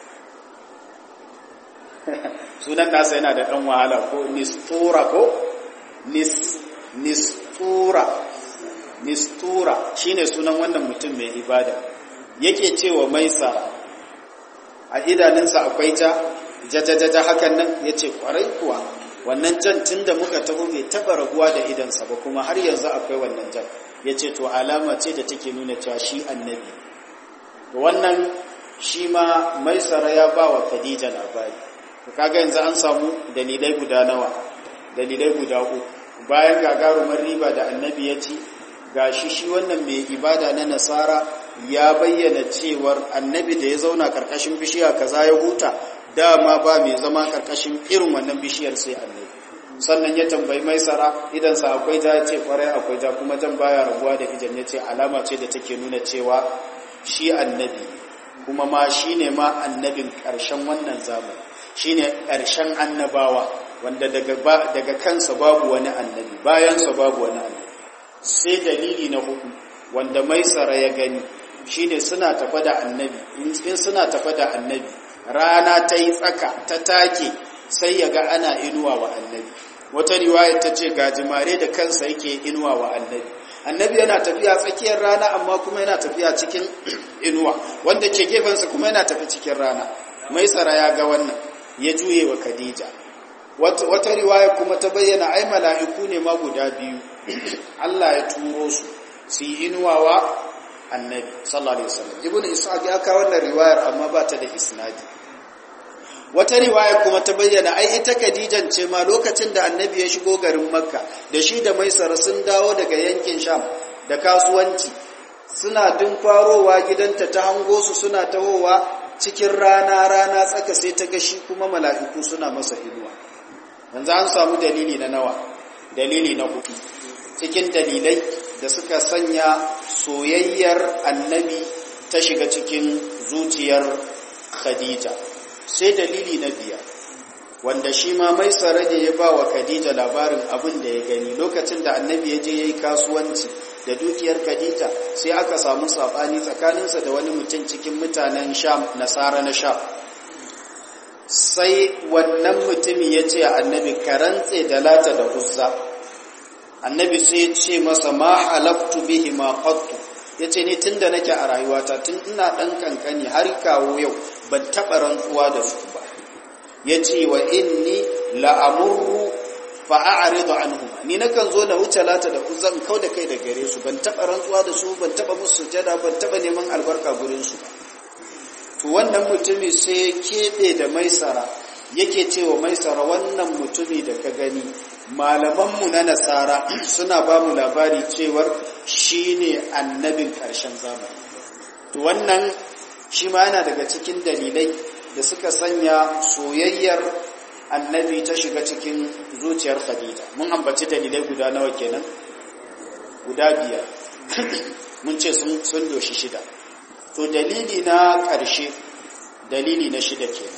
sunan nasa yana da ɗan wahala ko nistura ko nis nistura nistura shine sunan wannan mutum mai ibada yake cewa maisa a idanunsa akwai ja jajajaja hakan nan yace kwarai kuwa wannan jan tunda muka taho bai taba raguwa da idansa ba kuma har yanzu akwai wannan jan yace to alama ce da take nuna cewa shi annabi wannan shi ma maisara ya ba wa khadija labari kaga yanzu an samu dalilai guda nawa dalilai guda uku bayan gagarumar riba da annabi ya ci gashi shi wannan mai ibada na nasara ya bayyana cewar annabi da ya zauna karkashin bishiya kaza ya huta dama ba mai zama karkashin irin wannan bishiyar sai annabi sannan ya tambayi maisara idan sa akwai ja ya ce kwarai akwai ja kuma jan baya rabuwa da idan ya ce alama ce da take nuna cewa shi annabi kuma ma shine ma annabin karshen wannan zamani shine ƙarshen annabawa wanda daga daga kansa babu wani annabi bayansa babu wani annabi sai dalili na hudu wanda maisara ya gani shine suna tafa da annabi in suna tafa da annabi rana ta yi tsaka ta take sai ya ga ana inuwa wa annabi wata riwaya ta ce gajimare da kansa yake inuwa wa annabi annabi yana tafiya tsakiyar rana amma kuma yana tafiya cikin inuwa wanda ke gefensa kuma yana tafi cikin rana maisara ya ga wannan ya juye wa Khadija wata riwaya kuma ta bayyana ai mala'iku ne ma guda biyu Allah ya turo su su yi inuwawa annabi sallallahu alaihi wasallam ibnu ishaq ya kawo wannan riwayar amma ba ta da isnadi wata riwaya kuma ta bayyana ai ita Khadijan ce ma lokacin da annabi ya shigo garin Makka da shi da Maisara sun dawo daga yankin Sham da kasuwanci suna dun farowa gidanta ta hango su suna tahowa cikin rana rana tsaka sai ta ga shi kuma mala'iku suna masa inuwa yanzu an samu dalili na nawa dalili na hudu cikin dalilai da suka sanya soyayyar annabi ta shiga cikin zuciyar Khadija sai dalili na biyar wanda shi ma mai tsare ne ya ba wa Khadija labarin abin da ya gani lokacin da annabi ya je ya yi kasuwanci da dukiyar Khadija sai aka samu saɓani tsakaninsa da wani mutum cikin mutanen sham nasara na sham sai wannan mutumin ya ce annabi karantse da lata da uzza annabi sai ya ce masa ma halaftu bihi ma qattu yace ni tunda nake a rayuwata tun ina dan kankani har kawo yau ban taba rantsuwa da su ba yace wa inni la amurru fa a'ridu anhum ni nakan zo na wuce lata da uzan kau da kai da gare su ban taba rantsuwa da su ban taba musu sujada ban taba neman albarka gurin su ba to wannan mutumi sai kebe da maisara yake cewa maisara wannan mutumi da ka gani malamanmu na nasara suna ba mu labari cewar shi ne annabin ƙarshen zamani to wannan shi ma yana daga cikin dalilai da suka sanya soyayyar annabi ta shiga cikin zuciyar khadija mun ambaci dalilai guda nawa kenan guda biyar mun ce sun doshi shida to dalili na ƙarshe dalili na shida kenan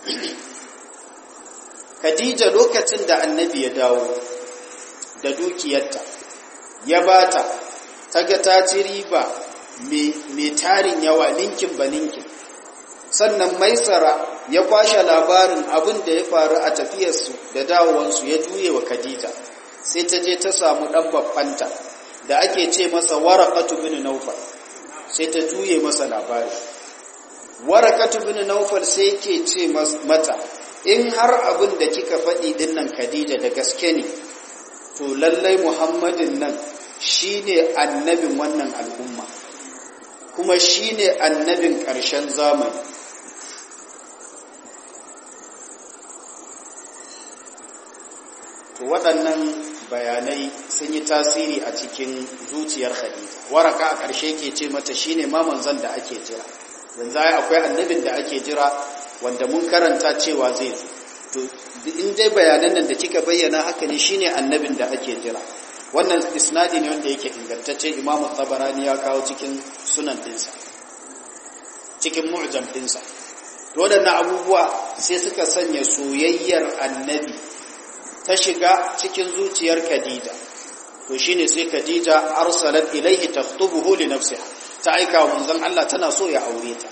Khadija lokacin da annabi ya dawo da dukiyarta ya bata ta ga ta ci riba mai tarin yawa ninkin ba ninkin sannan maisara ya kwashe labarin abin da ya faru a tafiyarsu da dawowansu ya juye wa Khadija sai ta je ta samu ɗan babbanta da ake ce masa warakatu bin naufal sai ta juye masa labari warakatu bin naufal sai ke ce mata in har abin da kika faɗi ɗin nan Khadija da gaske ne to lallai Muhammadin nan shine annabin wannan al'umma kuma shine annabin ƙarshen zamani to waɗannan bayanai sun yi tasiri a cikin zuciyar Khadija waraka a ƙarshe ke ce mata shine ma manzon da ake jira yanzu akwai annabin da ake jira wanda mun karanta cewa zai zo to in dai bayanan nan da kika bayyana haka ne shine annabin da ake jira wannan isnadi ne wanda yake ingantacce imamu tabarani ya kawo cikin sunan dinsa cikin mu'jam dinsa to wadannan abubuwa sai suka sanya soyayyar annabi ta shiga cikin zuciyar Khadija to shine sai Khadija arsalat ilayhi takhtubuhu li nafsiha ta aika wa manzon Allah tana so ya aure ta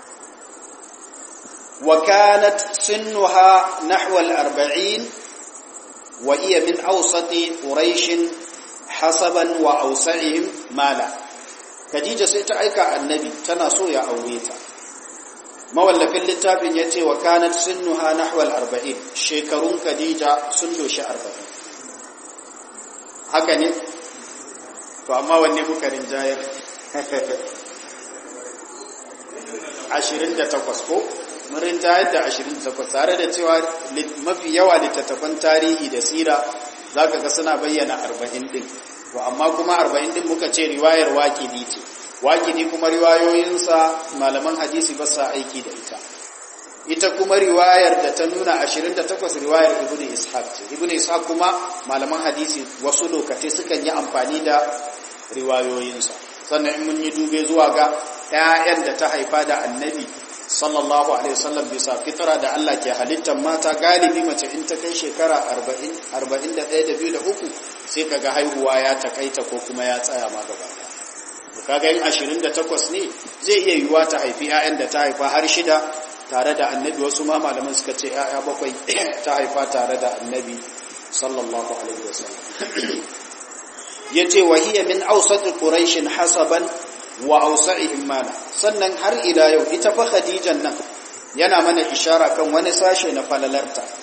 وكانت سنها نحو الأربعين وهي من أوسط قريش حسبا وأوسعهم مالا خديجة سيتعيك النبي تناسو يا أوليتا mawallafin littafin ya ce wa kanat sunnuha nahwal arba'in shekarun khadija sun doshi arba'in haka ne to amma wanne muka rinjayar 28 ko murin tayar da 28 tare da cewa mafi yawa littattafan tarihi da sira za ka ga suna bayyana 40 din to amma kuma 40 din muka ce riwayar waƙidi ce waƙidi kuma riwayoyinsa malaman hadisi ba sa aiki da ita ita kuma riwayar da ta nuna 28 riwayar ibnu ishaq ce ibnu ishaq kuma malaman hadisi wasu lokaci sukan yi amfani da riwayoyinsa sannan in mun yi dube zuwa ga 'ya'yan da ta haifa da annabi sallallahu alaihi wasallam bisa fitra da Allah ke halittar mata galibi mace in ta kai shekara 40 41 da 2 da 3 sai kaga haihuwa ya takaita ko kuma ya tsaya ma gaba to kaga in 28 ne zai iya yiwuwa ta haifi 'ya'yan da ta haifa har shida tare da annabi wasu ma malaman suka ce 'ya'ya bakwai ta haifa tare da annabi sallallahu alaihi wasallam yace wa hiya min awsat quraish hasaban wa ausa'ihim mala sannan har ila yau ita fa khadijan nan yana mana ishara kan wani sashe na falalarta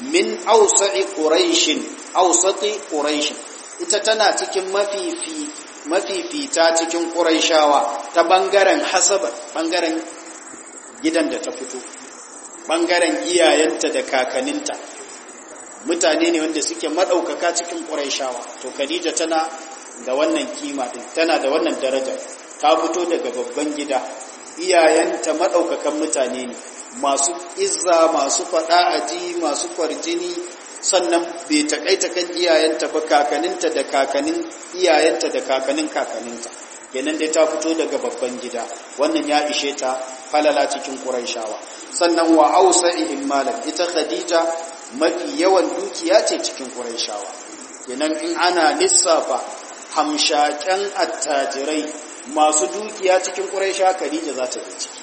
min awsa'i quraishin awsati quraishin ita tana cikin mafifi mafifita cikin quraishawa ta bangaren hasaba bangaren gidan da ta fito bangaren iyayenta da kakaninta mutane ne wanda suke madaukaka cikin quraishawa to khadija tana da wannan kima din tana da wannan daraja ta fito daga babban gida iyayenta madaukakan mutane ne masu izza masu fada aji masu kwarjini sannan bai takaita kan iyayenta ba kakaninta da kakanin iyayenta da kakanin kakaninta kenan dai ta fito daga babban gida wannan ya ishe ta falala cikin quraishawa sannan wa ausa'ihim malan ita khadija mafi yawan dukiya ce cikin quraishawa kenan in ana lissafa hamshaken attajirai masu dukiya cikin quraisha khadija za ta yi ciki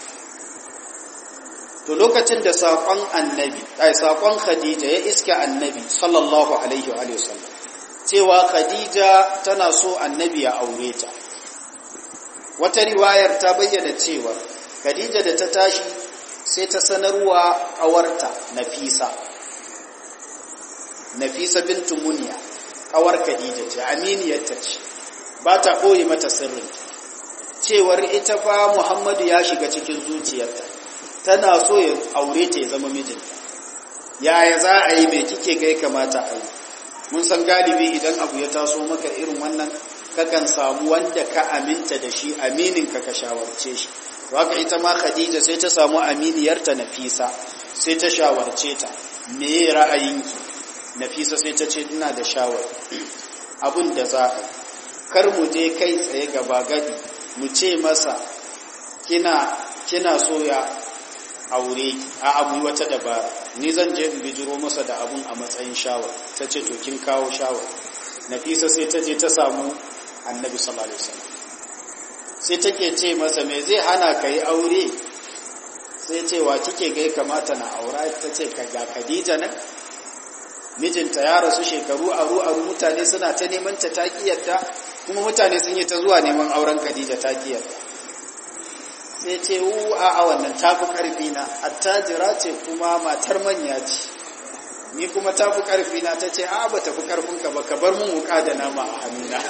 to lokacin da saƙon annabi ai saƙon khadija ya iska annabi sallallahu alaihi wa sallam cewa khadija tana so annabi ya aure ta wata riwayar ta bayyana cewa khadija da ta tashi sai ta sanarwa ƙawarta nafisa nafisa bintu muniya ƙawar khadija ce aminiyarta ce ba ta ɓoye mata sirrin cewar ita fa muhammadu ya shiga cikin zuciyarta tana so ya aure ta ya zama mijinta yaya za a yi mai kike gai kamata a yi mun san galibi idan abu ya taso maka irin wannan kakan samu wanda ka aminta da shi aminin ka ka shawarce shi haka ita ma khadija sai ta samu aminiyarta nafisa sai ta shawarce ta me ra'ayinki nafisa sai ta ce ina da shawar abin da za a kar mu je kai tsaye gaba gadi mu ce masa kina kina so ya aure a abu wata dabara ni zan je in bijiro masa da abun a matsayin shawar ta ce to kin kawo shawar nafisa sai ta je ta samu annabi sallallahu alaihi wasallam sai take ce masa me zai hana ka yi aure sai ce wa kike ga kamata na aura ta ce ka ga Khadija nan mijinta ya rasu shekaru aru aru mutane suna ta neman ta takiyarta kuma mutane sun yi ta zuwa neman auren Khadija takiyarta sai ce wu a a wannan tafi karfi na attajira ce kuma matar manya ce ni kuma tafi karfi na ta ce a ba tafi karfin ka ba ka bar mun wuka da nama a hannuna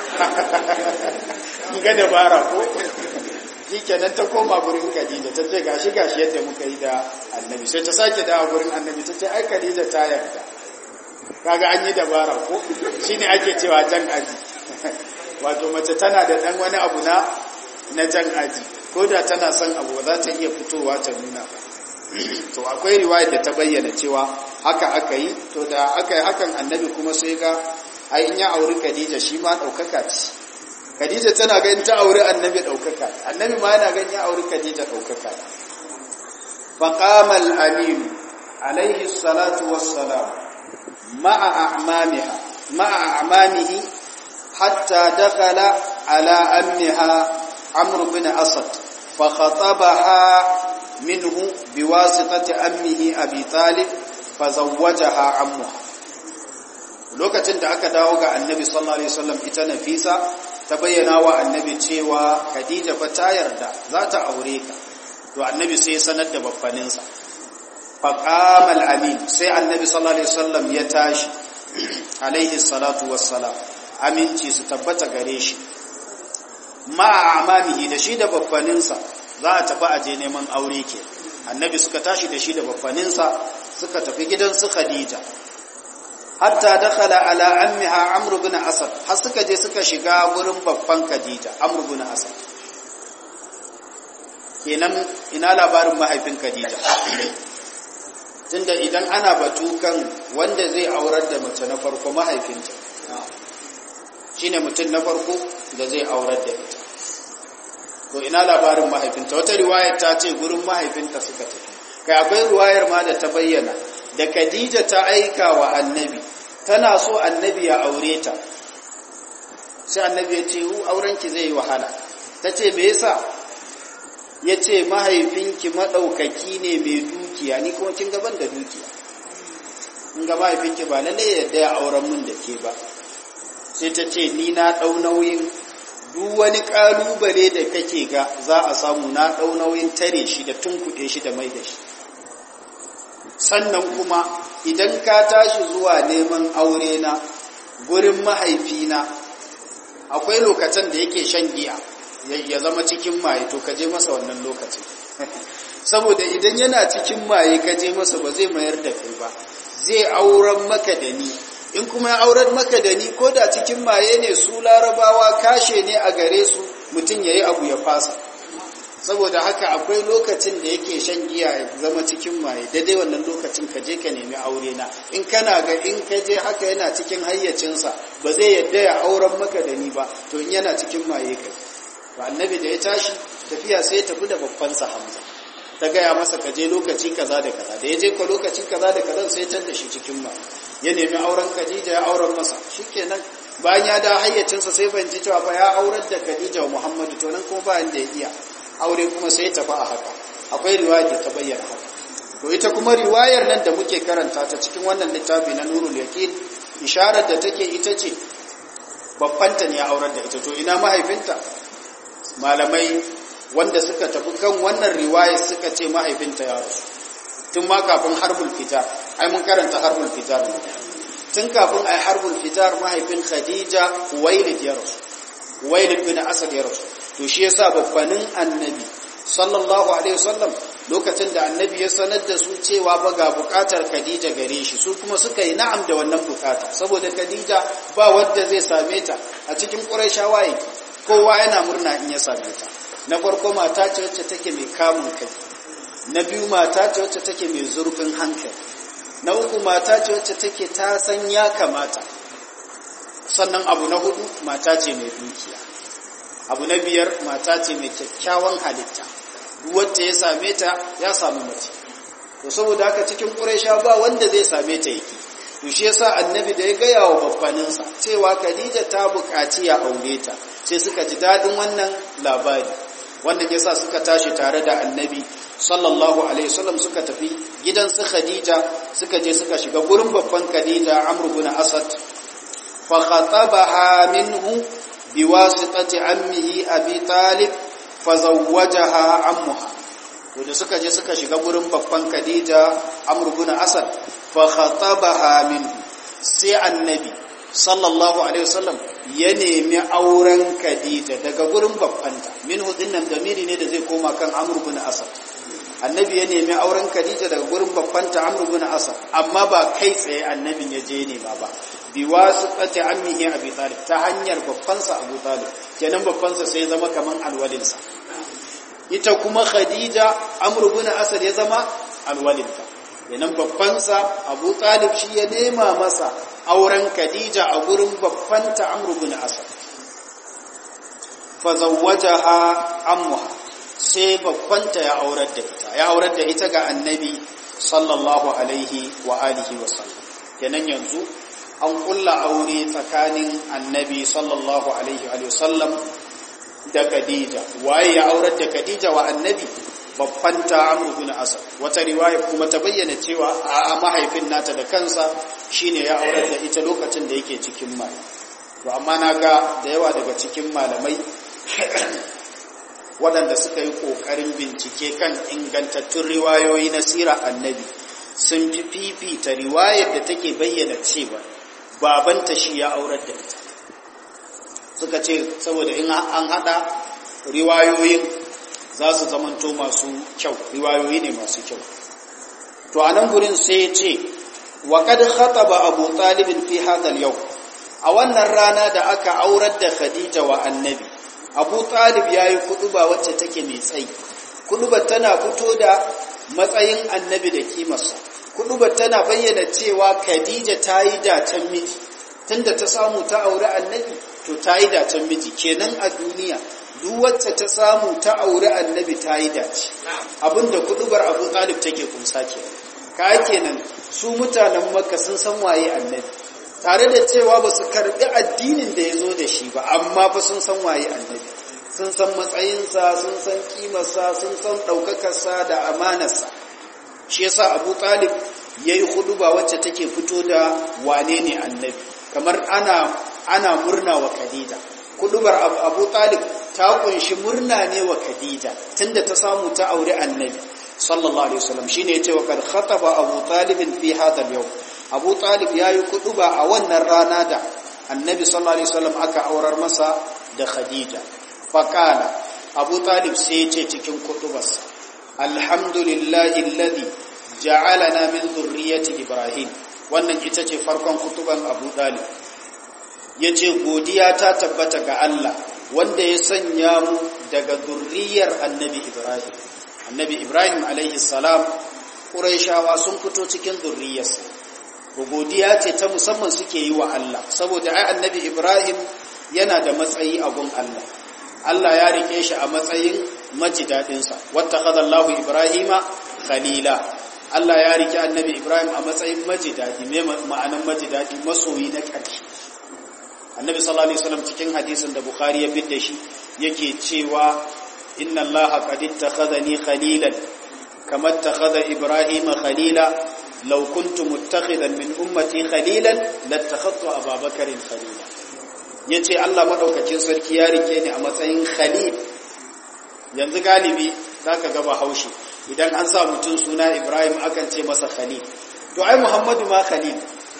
ga dabara ko kenan ta koma gurin Khadija ta ce gashi gashi yadda muka yi da Annabi sai ta sake dawo gurin Annabi ta ce ai Khadija ta yarda kaga an yi dabara ko shine ake cewa jan aji wato mace tana da dan wani abu na na jan aji ko da tana son abu za ta iya fitowa ta nuna ba to akwai riwayar da ta bayyana cewa haka aka yi to da aka yi hakan annabi kuma sai ga ai in ya auri Khadija shi ma daukaka ce Khadija tana ganin ta auri annabi daukaka annabi ma yana ganin ya auri Khadija daukaka faqama al-amin alayhi salatu wassalam ma'a a'mamiha ma'a a'mamihi hatta dakhala ala ammiha عمرو بن أسد فخطبها منه بواسطة أمه أبي طالب فزوجها عمها lokacin da aka dawo ga annabi sallallahu alaihi wasallam ita nafisa ta bayyana wa annabi cewa khadija fa ta yarda za ta aure ka to annabi sai ya sanar da babbaninsa fa qama al-amin sai annabi sallallahu alaihi wasallam ya tashi alaihi salatu wassalam aminci su tabbata gare shi ma'a amamihi da shi da babbaninsa za a tafi aje neman aure ke annabi suka tashi da shi da babbaninsa suka tafi gidan su khadija hatta dakhala ala ammiha amr ibn asad har suka je suka shiga gurin babban khadija amr ibn asad kenan ina labarin mahaifin khadija tunda idan ana batu kan wanda zai aurar da mace na farko mahaifinta shine mutum na farko da zai aurar da ita to ina labarin mahaifinta wata riwayar ta ce gurin mahaifinta suka tafi kai akwai riwayar ma da ta bayyana da Khadija ta aika wa annabi tana so annabi ya aure ta sai annabi ya ce aurenki zai yi wahala ta ce me yasa ya ce mahaifinki maɗaukaki ne mai dukiya ni kuma kin gaban da dukiya in ga mahaifinki ba lalle yadda ya auren mun da ke ba sai ta ce ni na ɗau nauyin duk wani ƙalubale da kake ga za a samu na ɗau nauyin tare shi da tunkuɗe shi da mai da shi sannan kuma idan ka tashi zuwa neman aure na gurin mahaifina akwai lokacin da yake shan giya ya zama cikin maye to ka je masa wannan lokacin saboda idan yana cikin maye ka je masa ba zai mayar da kai ba zai auren maka da ni in kuma ya auren maka da ni ko da cikin maye ne su larabawa kashe ne a gare su mutum ya yi abu ya fasa saboda haka akwai lokacin da yake shan giya ya zama cikin maye daidai wannan lokacin ka je ka nemi aure na in kana ga in ka je haka yana cikin hayyacinsa ba zai yadda ya auren maka da ni ba to in yana cikin maye kai to annabi da ya tashi tafiya sai ya tafi da babban sa hamza ta gaya masa ka je lokaci kaza da kaza da ya je ka lokaci kaza da kaza sai ya da shi cikin maye ya nemi auren Khadija ya auren masa shikenan bayan ya da hayyacinsa sai fahimci cewa fa ya aurar da Khadija wa Muhammadu to nan kuma bayan da ya iya aure kuma sai tafi a haka akwai riwaya da ta bayyana haka to ita kuma riwayar nan da muke karanta ta cikin wannan littafi na Nurul Yaqin isharar da take ita ce babbanta ne ya aurar da ita to ina mahaifinta malamai wanda suka tafi kan wannan riwaya suka ce mahaifinta ya rasu tun ma kafin harbul fitar ai mun karanta harbul fitar ne tun kafin ai harbul fitar mahaifin Khadija Uwailid ya rasu Uwailid bin Asad ya rasu to shi yasa babbanin annabi sallallahu alaihi wasallam lokacin da annabi ya sanar da su cewa ba ga bukatar Khadija gare shi su kuma suka yi na'am da wannan bukata saboda Khadija ba wanda zai same ta a cikin Qurayshawa yake kowa yana murna in ya same ta na farko mata ce wacce take mai kamun kai na biyu mata ce wacce take mai zurfin hankali na uku mata ce wacce take ta san ya kamata sannan abu na hudu mata ce mai dukiya abu na biyar mata ce mai kyakkyawan halitta wacce ya same ta ya samu mace to saboda haka cikin ƙuraisha ba wanda zai same ta yake to shi yasa annabi da ya gaya wa babbaninsa cewa khadija ta buƙaci ya aure ta sai suka ji daɗin wannan labari wanda ya sa suka tashi tare da annabi sallallahu alaihi wasallam suka tafi gidan su khadija suka je suka shiga gurin babban khadija amr ibn asad fa khatabaha minhu biwasitati ammihi abi talib fazawwajaha ammuha to da suka je suka shiga gurin babban Khadija Amr ibn Asad fa khatabaha minhu sai annabi sallallahu alaihi wasallam ya nemi auren Khadija daga gurin babbanta minhu dinnan damiri ne da zai koma kan Amr ibn Asad annabi ya nemi auren Khadija daga gurin babbanta Amr ibn Asad amma ba kai tsaye annabin ya je nema ba bi wasitati ammihi Abi Talib ta hanyar babbansa Abu Talib kenan babbansa sai zama kaman alwalinsa ita kuma Khadija Amr ibn Asad ya zama alwalinta kenan babbansa Abu Talib shi ya nema masa auren Khadija a gurin babbanta Amr ibn Asad fa zawwajaha ammuha sai babbanta ya aurar da ita ya aurar da ita ga annabi sallallahu alaihi wa alihi wa sallam kenan yanzu an kulla aure tsakanin annabi sallallahu alaihi wa sallam da Khadija waye ya aurar da Khadija wa annabi babban ta Amr bin Asad wata riwaya kuma ta bayyana cewa a mahaifin nata da kansa shine ya aurar da ita lokacin da yake cikin mai to amma naga da yawa daga cikin malamai waɗanda suka yi ƙoƙarin bincike kan ingantattun riwayoyi na sira annabi sun fi fifita riwayar da take bayyana cewa babanta shi ya aurar da ita suka ce saboda in an haɗa riwayoyin za su zamanto masu kyau riwayoyi ne masu kyau to a nan gurin sai ce wa kad khataba abu talibin fi hadal yau a wannan rana da aka aurar da khadija wa annabi abu talib ya yi kuduba wacce take mai tsayi kudubar tana fito da matsayin annabi da kimarsa kudubar tana bayyana cewa khadija ta yi dacen miji tunda ta samu ta auri annabi to ta yi dacen miji kenan a duniya duk wacce ta samu ta auri annabi ta yi dace abinda kudubar abu talib take kunsa kenan ka kenan su mutanen makka sun san waye annabi tare da cewa ba su karbi addinin da ya zo da shi ba amma fa sun san waye annabi sun san matsayinsa sun san kimarsa sun san ɗaukakarsa da amanarsa shi yasa abu talib ya yi huduba wacce take fito da wane ne annabi kamar ana ana murna wa khadija hudubar abu talib ta kunshi murna ne wa khadija tunda ta samu ta aure annabi sallallahu alaihi wasallam shine yace wa kad khataba abu talib fi hadha al-yawm abu talib yayi kuduba a wannan rana da annabi sallallahu alaihi wasallam aka aurar masa da khadija faqala abu talib sai yace cikin kudubarsa alhamdulillahi alladhi ja'alana min dhurriyyati ibrahim wannan ita ce farkon kutuban abu talib yace godiya ta tabbata ga Allah wanda ya sanya mu daga zurriyar annabi ibrahim annabi ibrahim alaihi salam ƙuraishawa sun fito cikin zurriyarsa godiya ce ta musamman suke yi wa Allah saboda ai annabi ibrahim yana da matsayi a gun Allah Allah ya rike shi a matsayin majidadinsa wattakhadha Allahu ibrahima khalila Allah ya rike annabi ibrahim a matsayin majidadi me ma'anan majidadi masoyi na ƙarshe annabi sallallahu alaihi wasallam cikin hadisin da bukhari ya fidda shi yake cewa inna allaha qad ittakhadhani khalilan kama ittakhadha ibrahima khalila law kuntu muttakhidan min ummati khalilan lattakhadtu ababakarin khalila yace Allah madaukakin sarki ya rike ni a matsayin khalil yanzu galibi zaka ga haushi idan an sa mutum suna ibrahim akan ce masa khalil to ai muhammadu ma khalil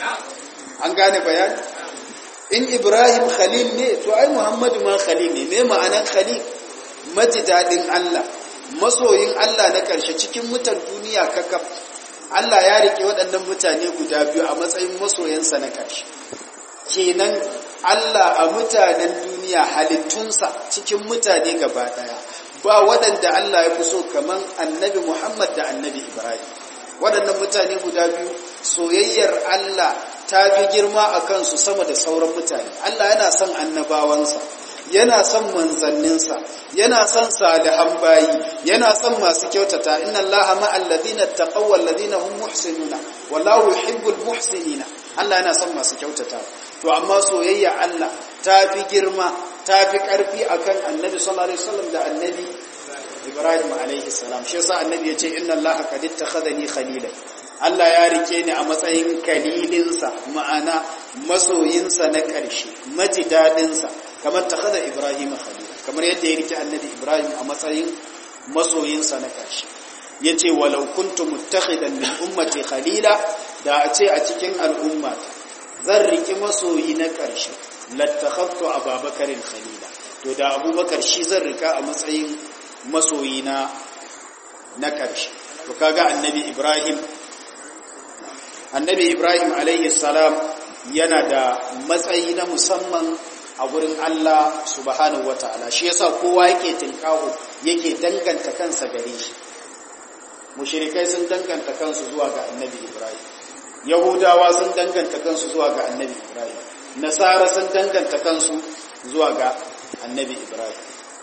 an gane bayani in ibrahim khalil ne to ai muhammadu ma khalil ne me ma'anan khalil majidadin allah masoyin allah na karshe cikin mutan duniya kakaf allah ya rike waɗannan mutane guda biyu a matsayin masoyansa na karshe kenan allah a mutanen duniya halittunsa cikin mutane gaba ɗaya ba waɗanda allah ya fi so kaman annabi muhammad da annabi ibrahim waɗannan mutane guda biyu soyayyar allah ta fi girma a kansu sama da sauran mutane. Allah yana son annabawansa, yana son manzanninsa, yana son salihan bayi, yana son masu kyautata, inna Allah ma'al ladina taqaw wal ladina hum muhsinuna, wallahu yuhibbul muhsinina. Allah yana son masu kyautata. To amma soyayya Allah ta fi girma, ta fi ƙarfi akan Annabi sallallahu alaihi wasallam da Annabi Ibrahim alaihi salam. Shi yasa Annabi ya ce inna Allah qad ittakhadhani khalilan. Allah ya rike ni a matsayin kalilinsa ma'ana masoyinsa na ƙarshe majidadinsa kamar ta kada Ibrahim khalila kamar yadda ya rike annabi Ibrahim a matsayin masoyinsa na ƙarshe ya ce walau kuntu muttakhidan min ummati khalila da a ce a cikin al'umma zan riki masoyi na ƙarshe lattakhaftu ababakarin khalila to da abubakar shi zan rika a matsayin masoyi na na ƙarshe to kaga annabi Ibrahim annabi ibrahim alaihi salam yana da matsayi na musamman a gurin allah subhanahu wataala shi yasa kowa yake tinkawo yake danganta kansa gare shi mushrikai sun danganta kansu zuwa ga annabi ibrahim yahudawa sun danganta kansu zuwa ga annabi ibrahim nasara sun danganta kansu zuwa ga annabi ibrahim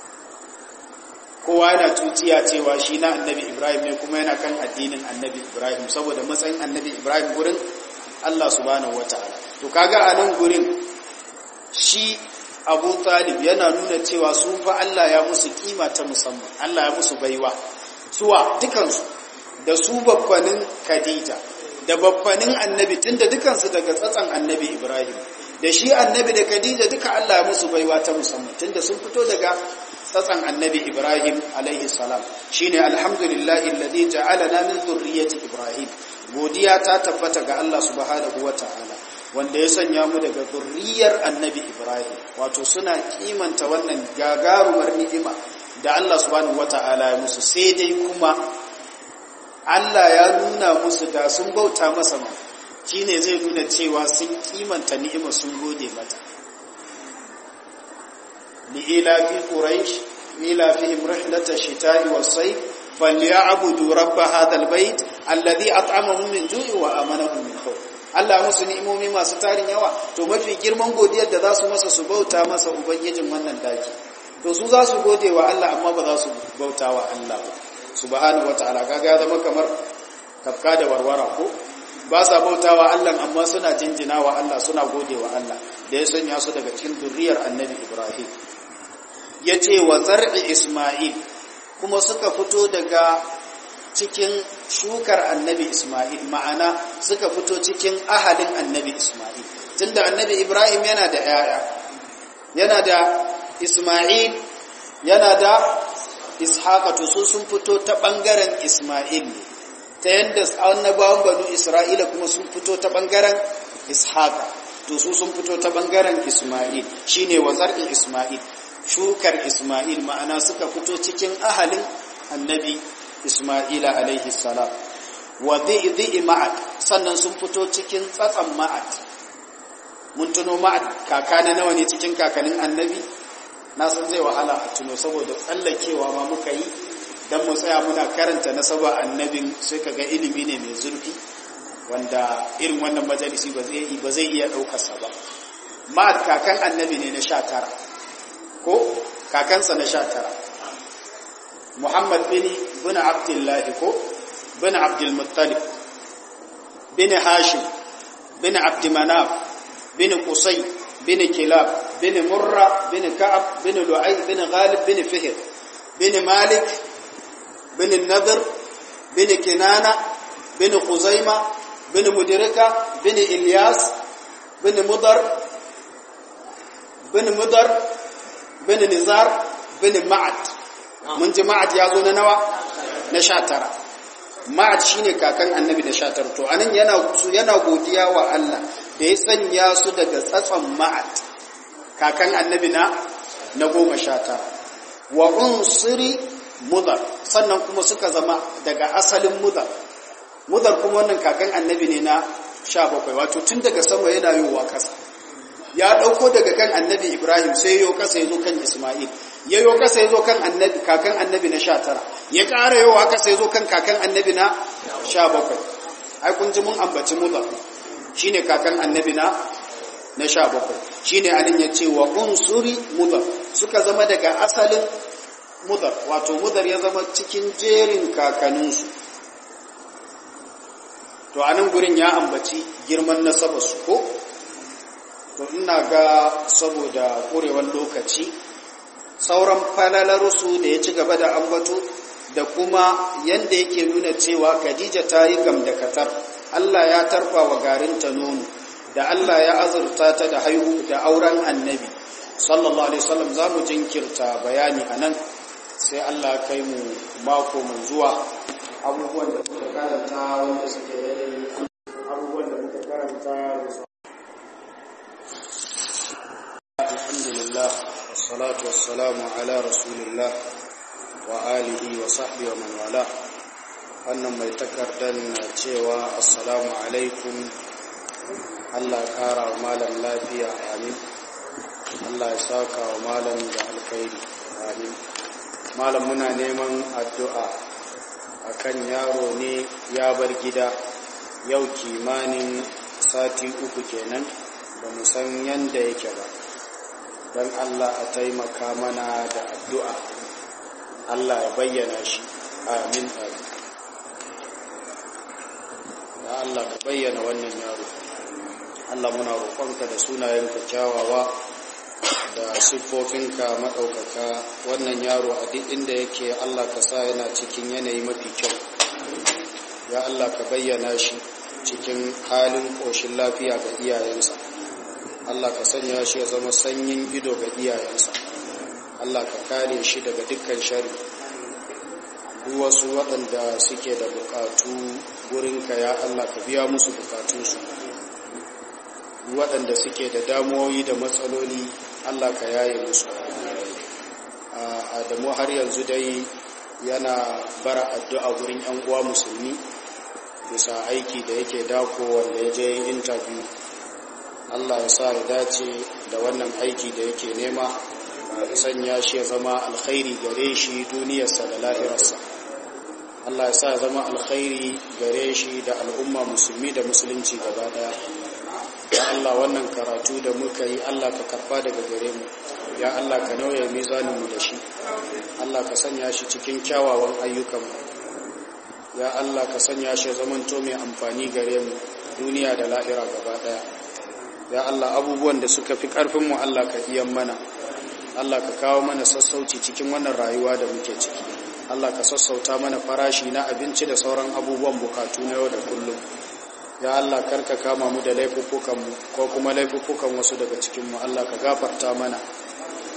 kowa yana tutiya cewa shi na annabi ibrahim ne kuma yana kan addinin annabi ibrahim saboda matsayin annabi ibrahim gurin allah subhanahu wataala to kaga a nan gurin shi abu talib yana nuna cewa su fa allah ya musu kima ta musamman allah ya musu baiwa suwa dukansu da su babbanin khadija da babbanin annabi tunda dukansu daga tsatsan annabi ibrahim da shi annabi da khadija duka allah ya musu baiwa ta musamman tunda sun fito daga tsatsan annabi Ibrahim alaihi salam shine alhamdulillahi alladhi ja'alana min dhurriyyati Ibrahim godiya ta tabbata ga Allah subhanahu wataala wanda ya sanya mu daga zurriyar annabi Ibrahim wato suna kimanta wannan gagarumar ni'ima da Allah subhanahu wataala ya musu sai dai kuma Allah ya nuna musu da sun bauta masa ma shine zai nuna cewa sun kimanta ni'ima sun gode mata لإلاف قريش إلافهم رحلة الشتاء والصيف فليعبدوا رب هذا البيت الذي أطعمهم من جوع وآمنهم من خوف Allah musu ni'imomi masu tarin yawa to mafi girman godiyar da za su masa su bauta masa ubangijin wannan daki to su za su gode wa Allah amma ba za su bauta wa Allah ba subhanahu wataala kaga ya zama kamar tafka da warwara ko ba sa bauta wa Allah amma suna jinjina wa Allah suna gode wa Allah da ya sanya su daga cikin zuriyar annabi Ibrahim ya ce wa zar'i Ismail kuma suka fito daga cikin shukar annabi Ismail ma'ana suka fito cikin ahalin annabi Ismail tunda annabi Ibrahim yana da ‘ya'ya yana da Ismail yana da ishaqa to su sun fito ta bangaren isma'il ne ta yanda annabawan banu isra'ila kuma sun fito ta bangaren ishaqa to su sun fito ta bangaren isma'il shine wazar'i isma'il shukar isma'il ma'ana suka fito cikin ahalin annabi isma'ila alaihi salam wa dhi'i ma'ad sannan sun fito cikin tsatsan ma'ad mun tuno ma'ad kaka na nawa ne cikin kakanin annabi na san zai wahala a tuno saboda tsallakewa ma muka yi dan mu tsaya muna karanta nasaba annabin sai kaga ilimi ne mai zurfi wanda irin wannan majalisi ba zai ba zai iya daukar sa ba ma'ad kakan annabi ne na 19 ko kakansa na 19 Muhammad bin bin Abdullah ko bin Abdul Muttalib bin Hashim bin Abd Manaf bin Qusay bin Kilab bin Murra bin Ka'ab bin Lu'ay bin Ghalib bin Fihr bin Malik bin Nadr bin Kinana bin Khuzaima bin Mudirika bin Ilyas bin Mudar bin Mudar bin Nizar bin Ma'ad mun ji Ma'ad ya zo na nawa na 19 Ma'ad shine kakan Annabi na 19 to anan yana yana godiya wa Allah da ya sanya su daga tsatson Ma'ad kakan Annabi na na 19 wa unsiri mudar sannan kuma suka zama daga asalin mudar mudar kuma wannan kakan Annabi ne na 17 wato tun daga sama yana yowa kasa ya dauko daga kan Annabi Ibrahim sai yo kasa yazo kan Isma'il ya yo kasa yazo kan Annabi kakan Annabi na 19 ya ƙara yowa kasa yazo kan kakan Annabi na 17 ai kun ji mun ambaci mudar shine kakan Annabi na na 17 shine anan ya ce wa unsuri mudar suka zama daga asalin mudar wato mudar ya zama cikin jerin kakaninsu to anan gurin ya ambaci girman nasabarsu ko to ina ga saboda ƙurewar lokaci sauran falalarsu da ya ci gaba da ambato da kuma yanda yake nuna cewa Khadija ta yi gamdakatar Allah ya tarfa wa garinta nono da Allah ya azurta ta da haihu da auren annabi sallallahu alaihi wasallam za mu jinkirta bayani a nan sai Allah kai mu mako mai zuwa abubuwan da muka karanta wanda suke daidai abubuwan da muka karanta da su alhamdulillah wassalatu wassalamu ala rasulillah wa alihi wa sahbihi wa man wala wannan mai takardar na cewa assalamu alaikum Allah kara wa malam lafiya amin Allah ya saka wa malam da alkhairi amin malam muna neman addu'a akan yaro ne ya bar gida yau kimanin sati uku kenan ba mu san yanda yake ba don Allah a taimaka mana da addu'a Allah ya bayyana shi amin amin ya Allah ka bayyana wannan yaro Allah muna roƙonka da sunayenka kyawawa da siffofinka maɗaukaka wannan yaro a duk inda yake Allah ka sa yana cikin yanayi mafi kyau ya Allah ka bayyana shi cikin halin ƙoshin lafiya ga iyayensa Allah ka sanya shi ya zama sanyin ido ga iyayensa Allah ka kare shi daga dukkan shari duk wasu waɗanda suke da buƙatu gurinka ya Allah ka biya musu buƙatunsu waɗanda suke da damuwoyi da matsaloli Allah ka yaye musu Adamu har yanzu dai yana bara addu'a gurin ‘yan uwa musulmi bisa aiki da yake dako wanda ya je interview Allah ya sa ya dace da wannan aiki da yake nema ya sanya shi ya zama alkhairi gare shi duniyarsa da lahirarsa Allah ya sa ya zama alkhairi gare shi da al'umma musulmi da musulunci gaba daya ya Allah wannan karatu da muka yi Allah ka karba daga gare mu ya Allah ka nauye mizaninmu da shi Allah ka sanya shi cikin kyawawan ayyukanmu ya Allah ka sanya shi zamanto mai amfani gare mu duniya da lahira gaba daya ya Allah abubuwan da suka fi karfinmu Allah ka iya mana Allah ka kawo mana sassauci cikin wannan rayuwa da muke ciki Allah ka sassauta mana farashi na abinci da sauran abubuwan bukatu na yau da kullum ya Allah karka kama mu da laifuffukanmu ko kuma laifuffukan wasu daga cikinmu Allah ka gafarta mana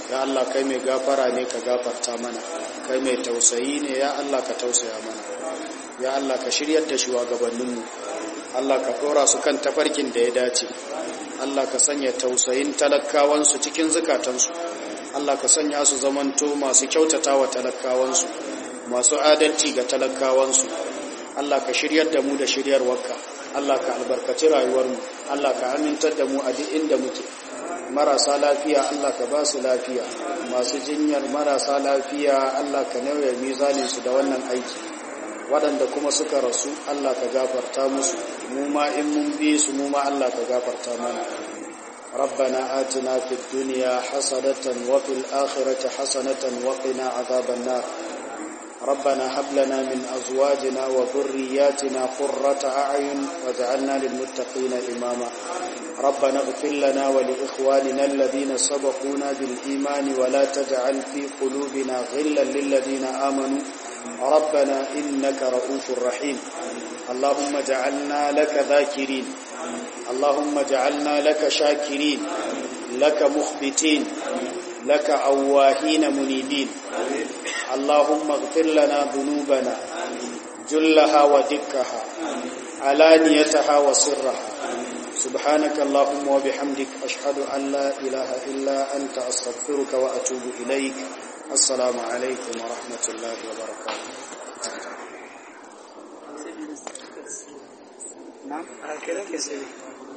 ya Allah kai mai gafara ne ka gafarta mana kai mai tausayi ne ya Allah ka tausaya mana ya Allah ka shiryar da shugabanninmu Allah ka ɗora su kan tafarkin da ya dace Allah ka sanya tausayin talakawansu cikin zukatansu Allah ka sanya su zamanto masu kyautata wa talakawansu masu adalci ga talakawansu Allah ka shiryar da mu da shiryarwarka Allah ka albarkaci rayuwarmu Allah ka amintar da mu a duk inda muke marasa lafiya Allah ka ba su lafiya masu jinyar marasa lafiya Allah ka nauye mizaninsu da wannan aiki waɗanda kuma suka rasu Allah ka gafarta musu mu ma in mun bi su mu ma Allah ka gafarta mana ربنا آتنا في الدنيا حسنة وفي الآخرة حسنة وقنا عذاب النار ربنا هب لنا من أزواجنا وذرياتنا قرة أعين واجعلنا للمتقين إماما ربنا اغفر لنا ولإخواننا الذين سبقونا بالإيمان ولا تجعل في قلوبنا غلا للذين آمنوا ربنا إنك رؤوف رحيم اللهم اجعلنا لك ذاكرين اللهم اجعلنا لك شاكرين لك مخبتين لك أواهين منيبين اللهم اغفر لنا ذنوبنا جلها ودكها علانيتها وسرها سبحانك اللهم وبحمدك أشهد أن لا إله إلا أنت أستغفرك وأتوب إليك السلام عليكم ورحمة الله وبركاته نعم كده كده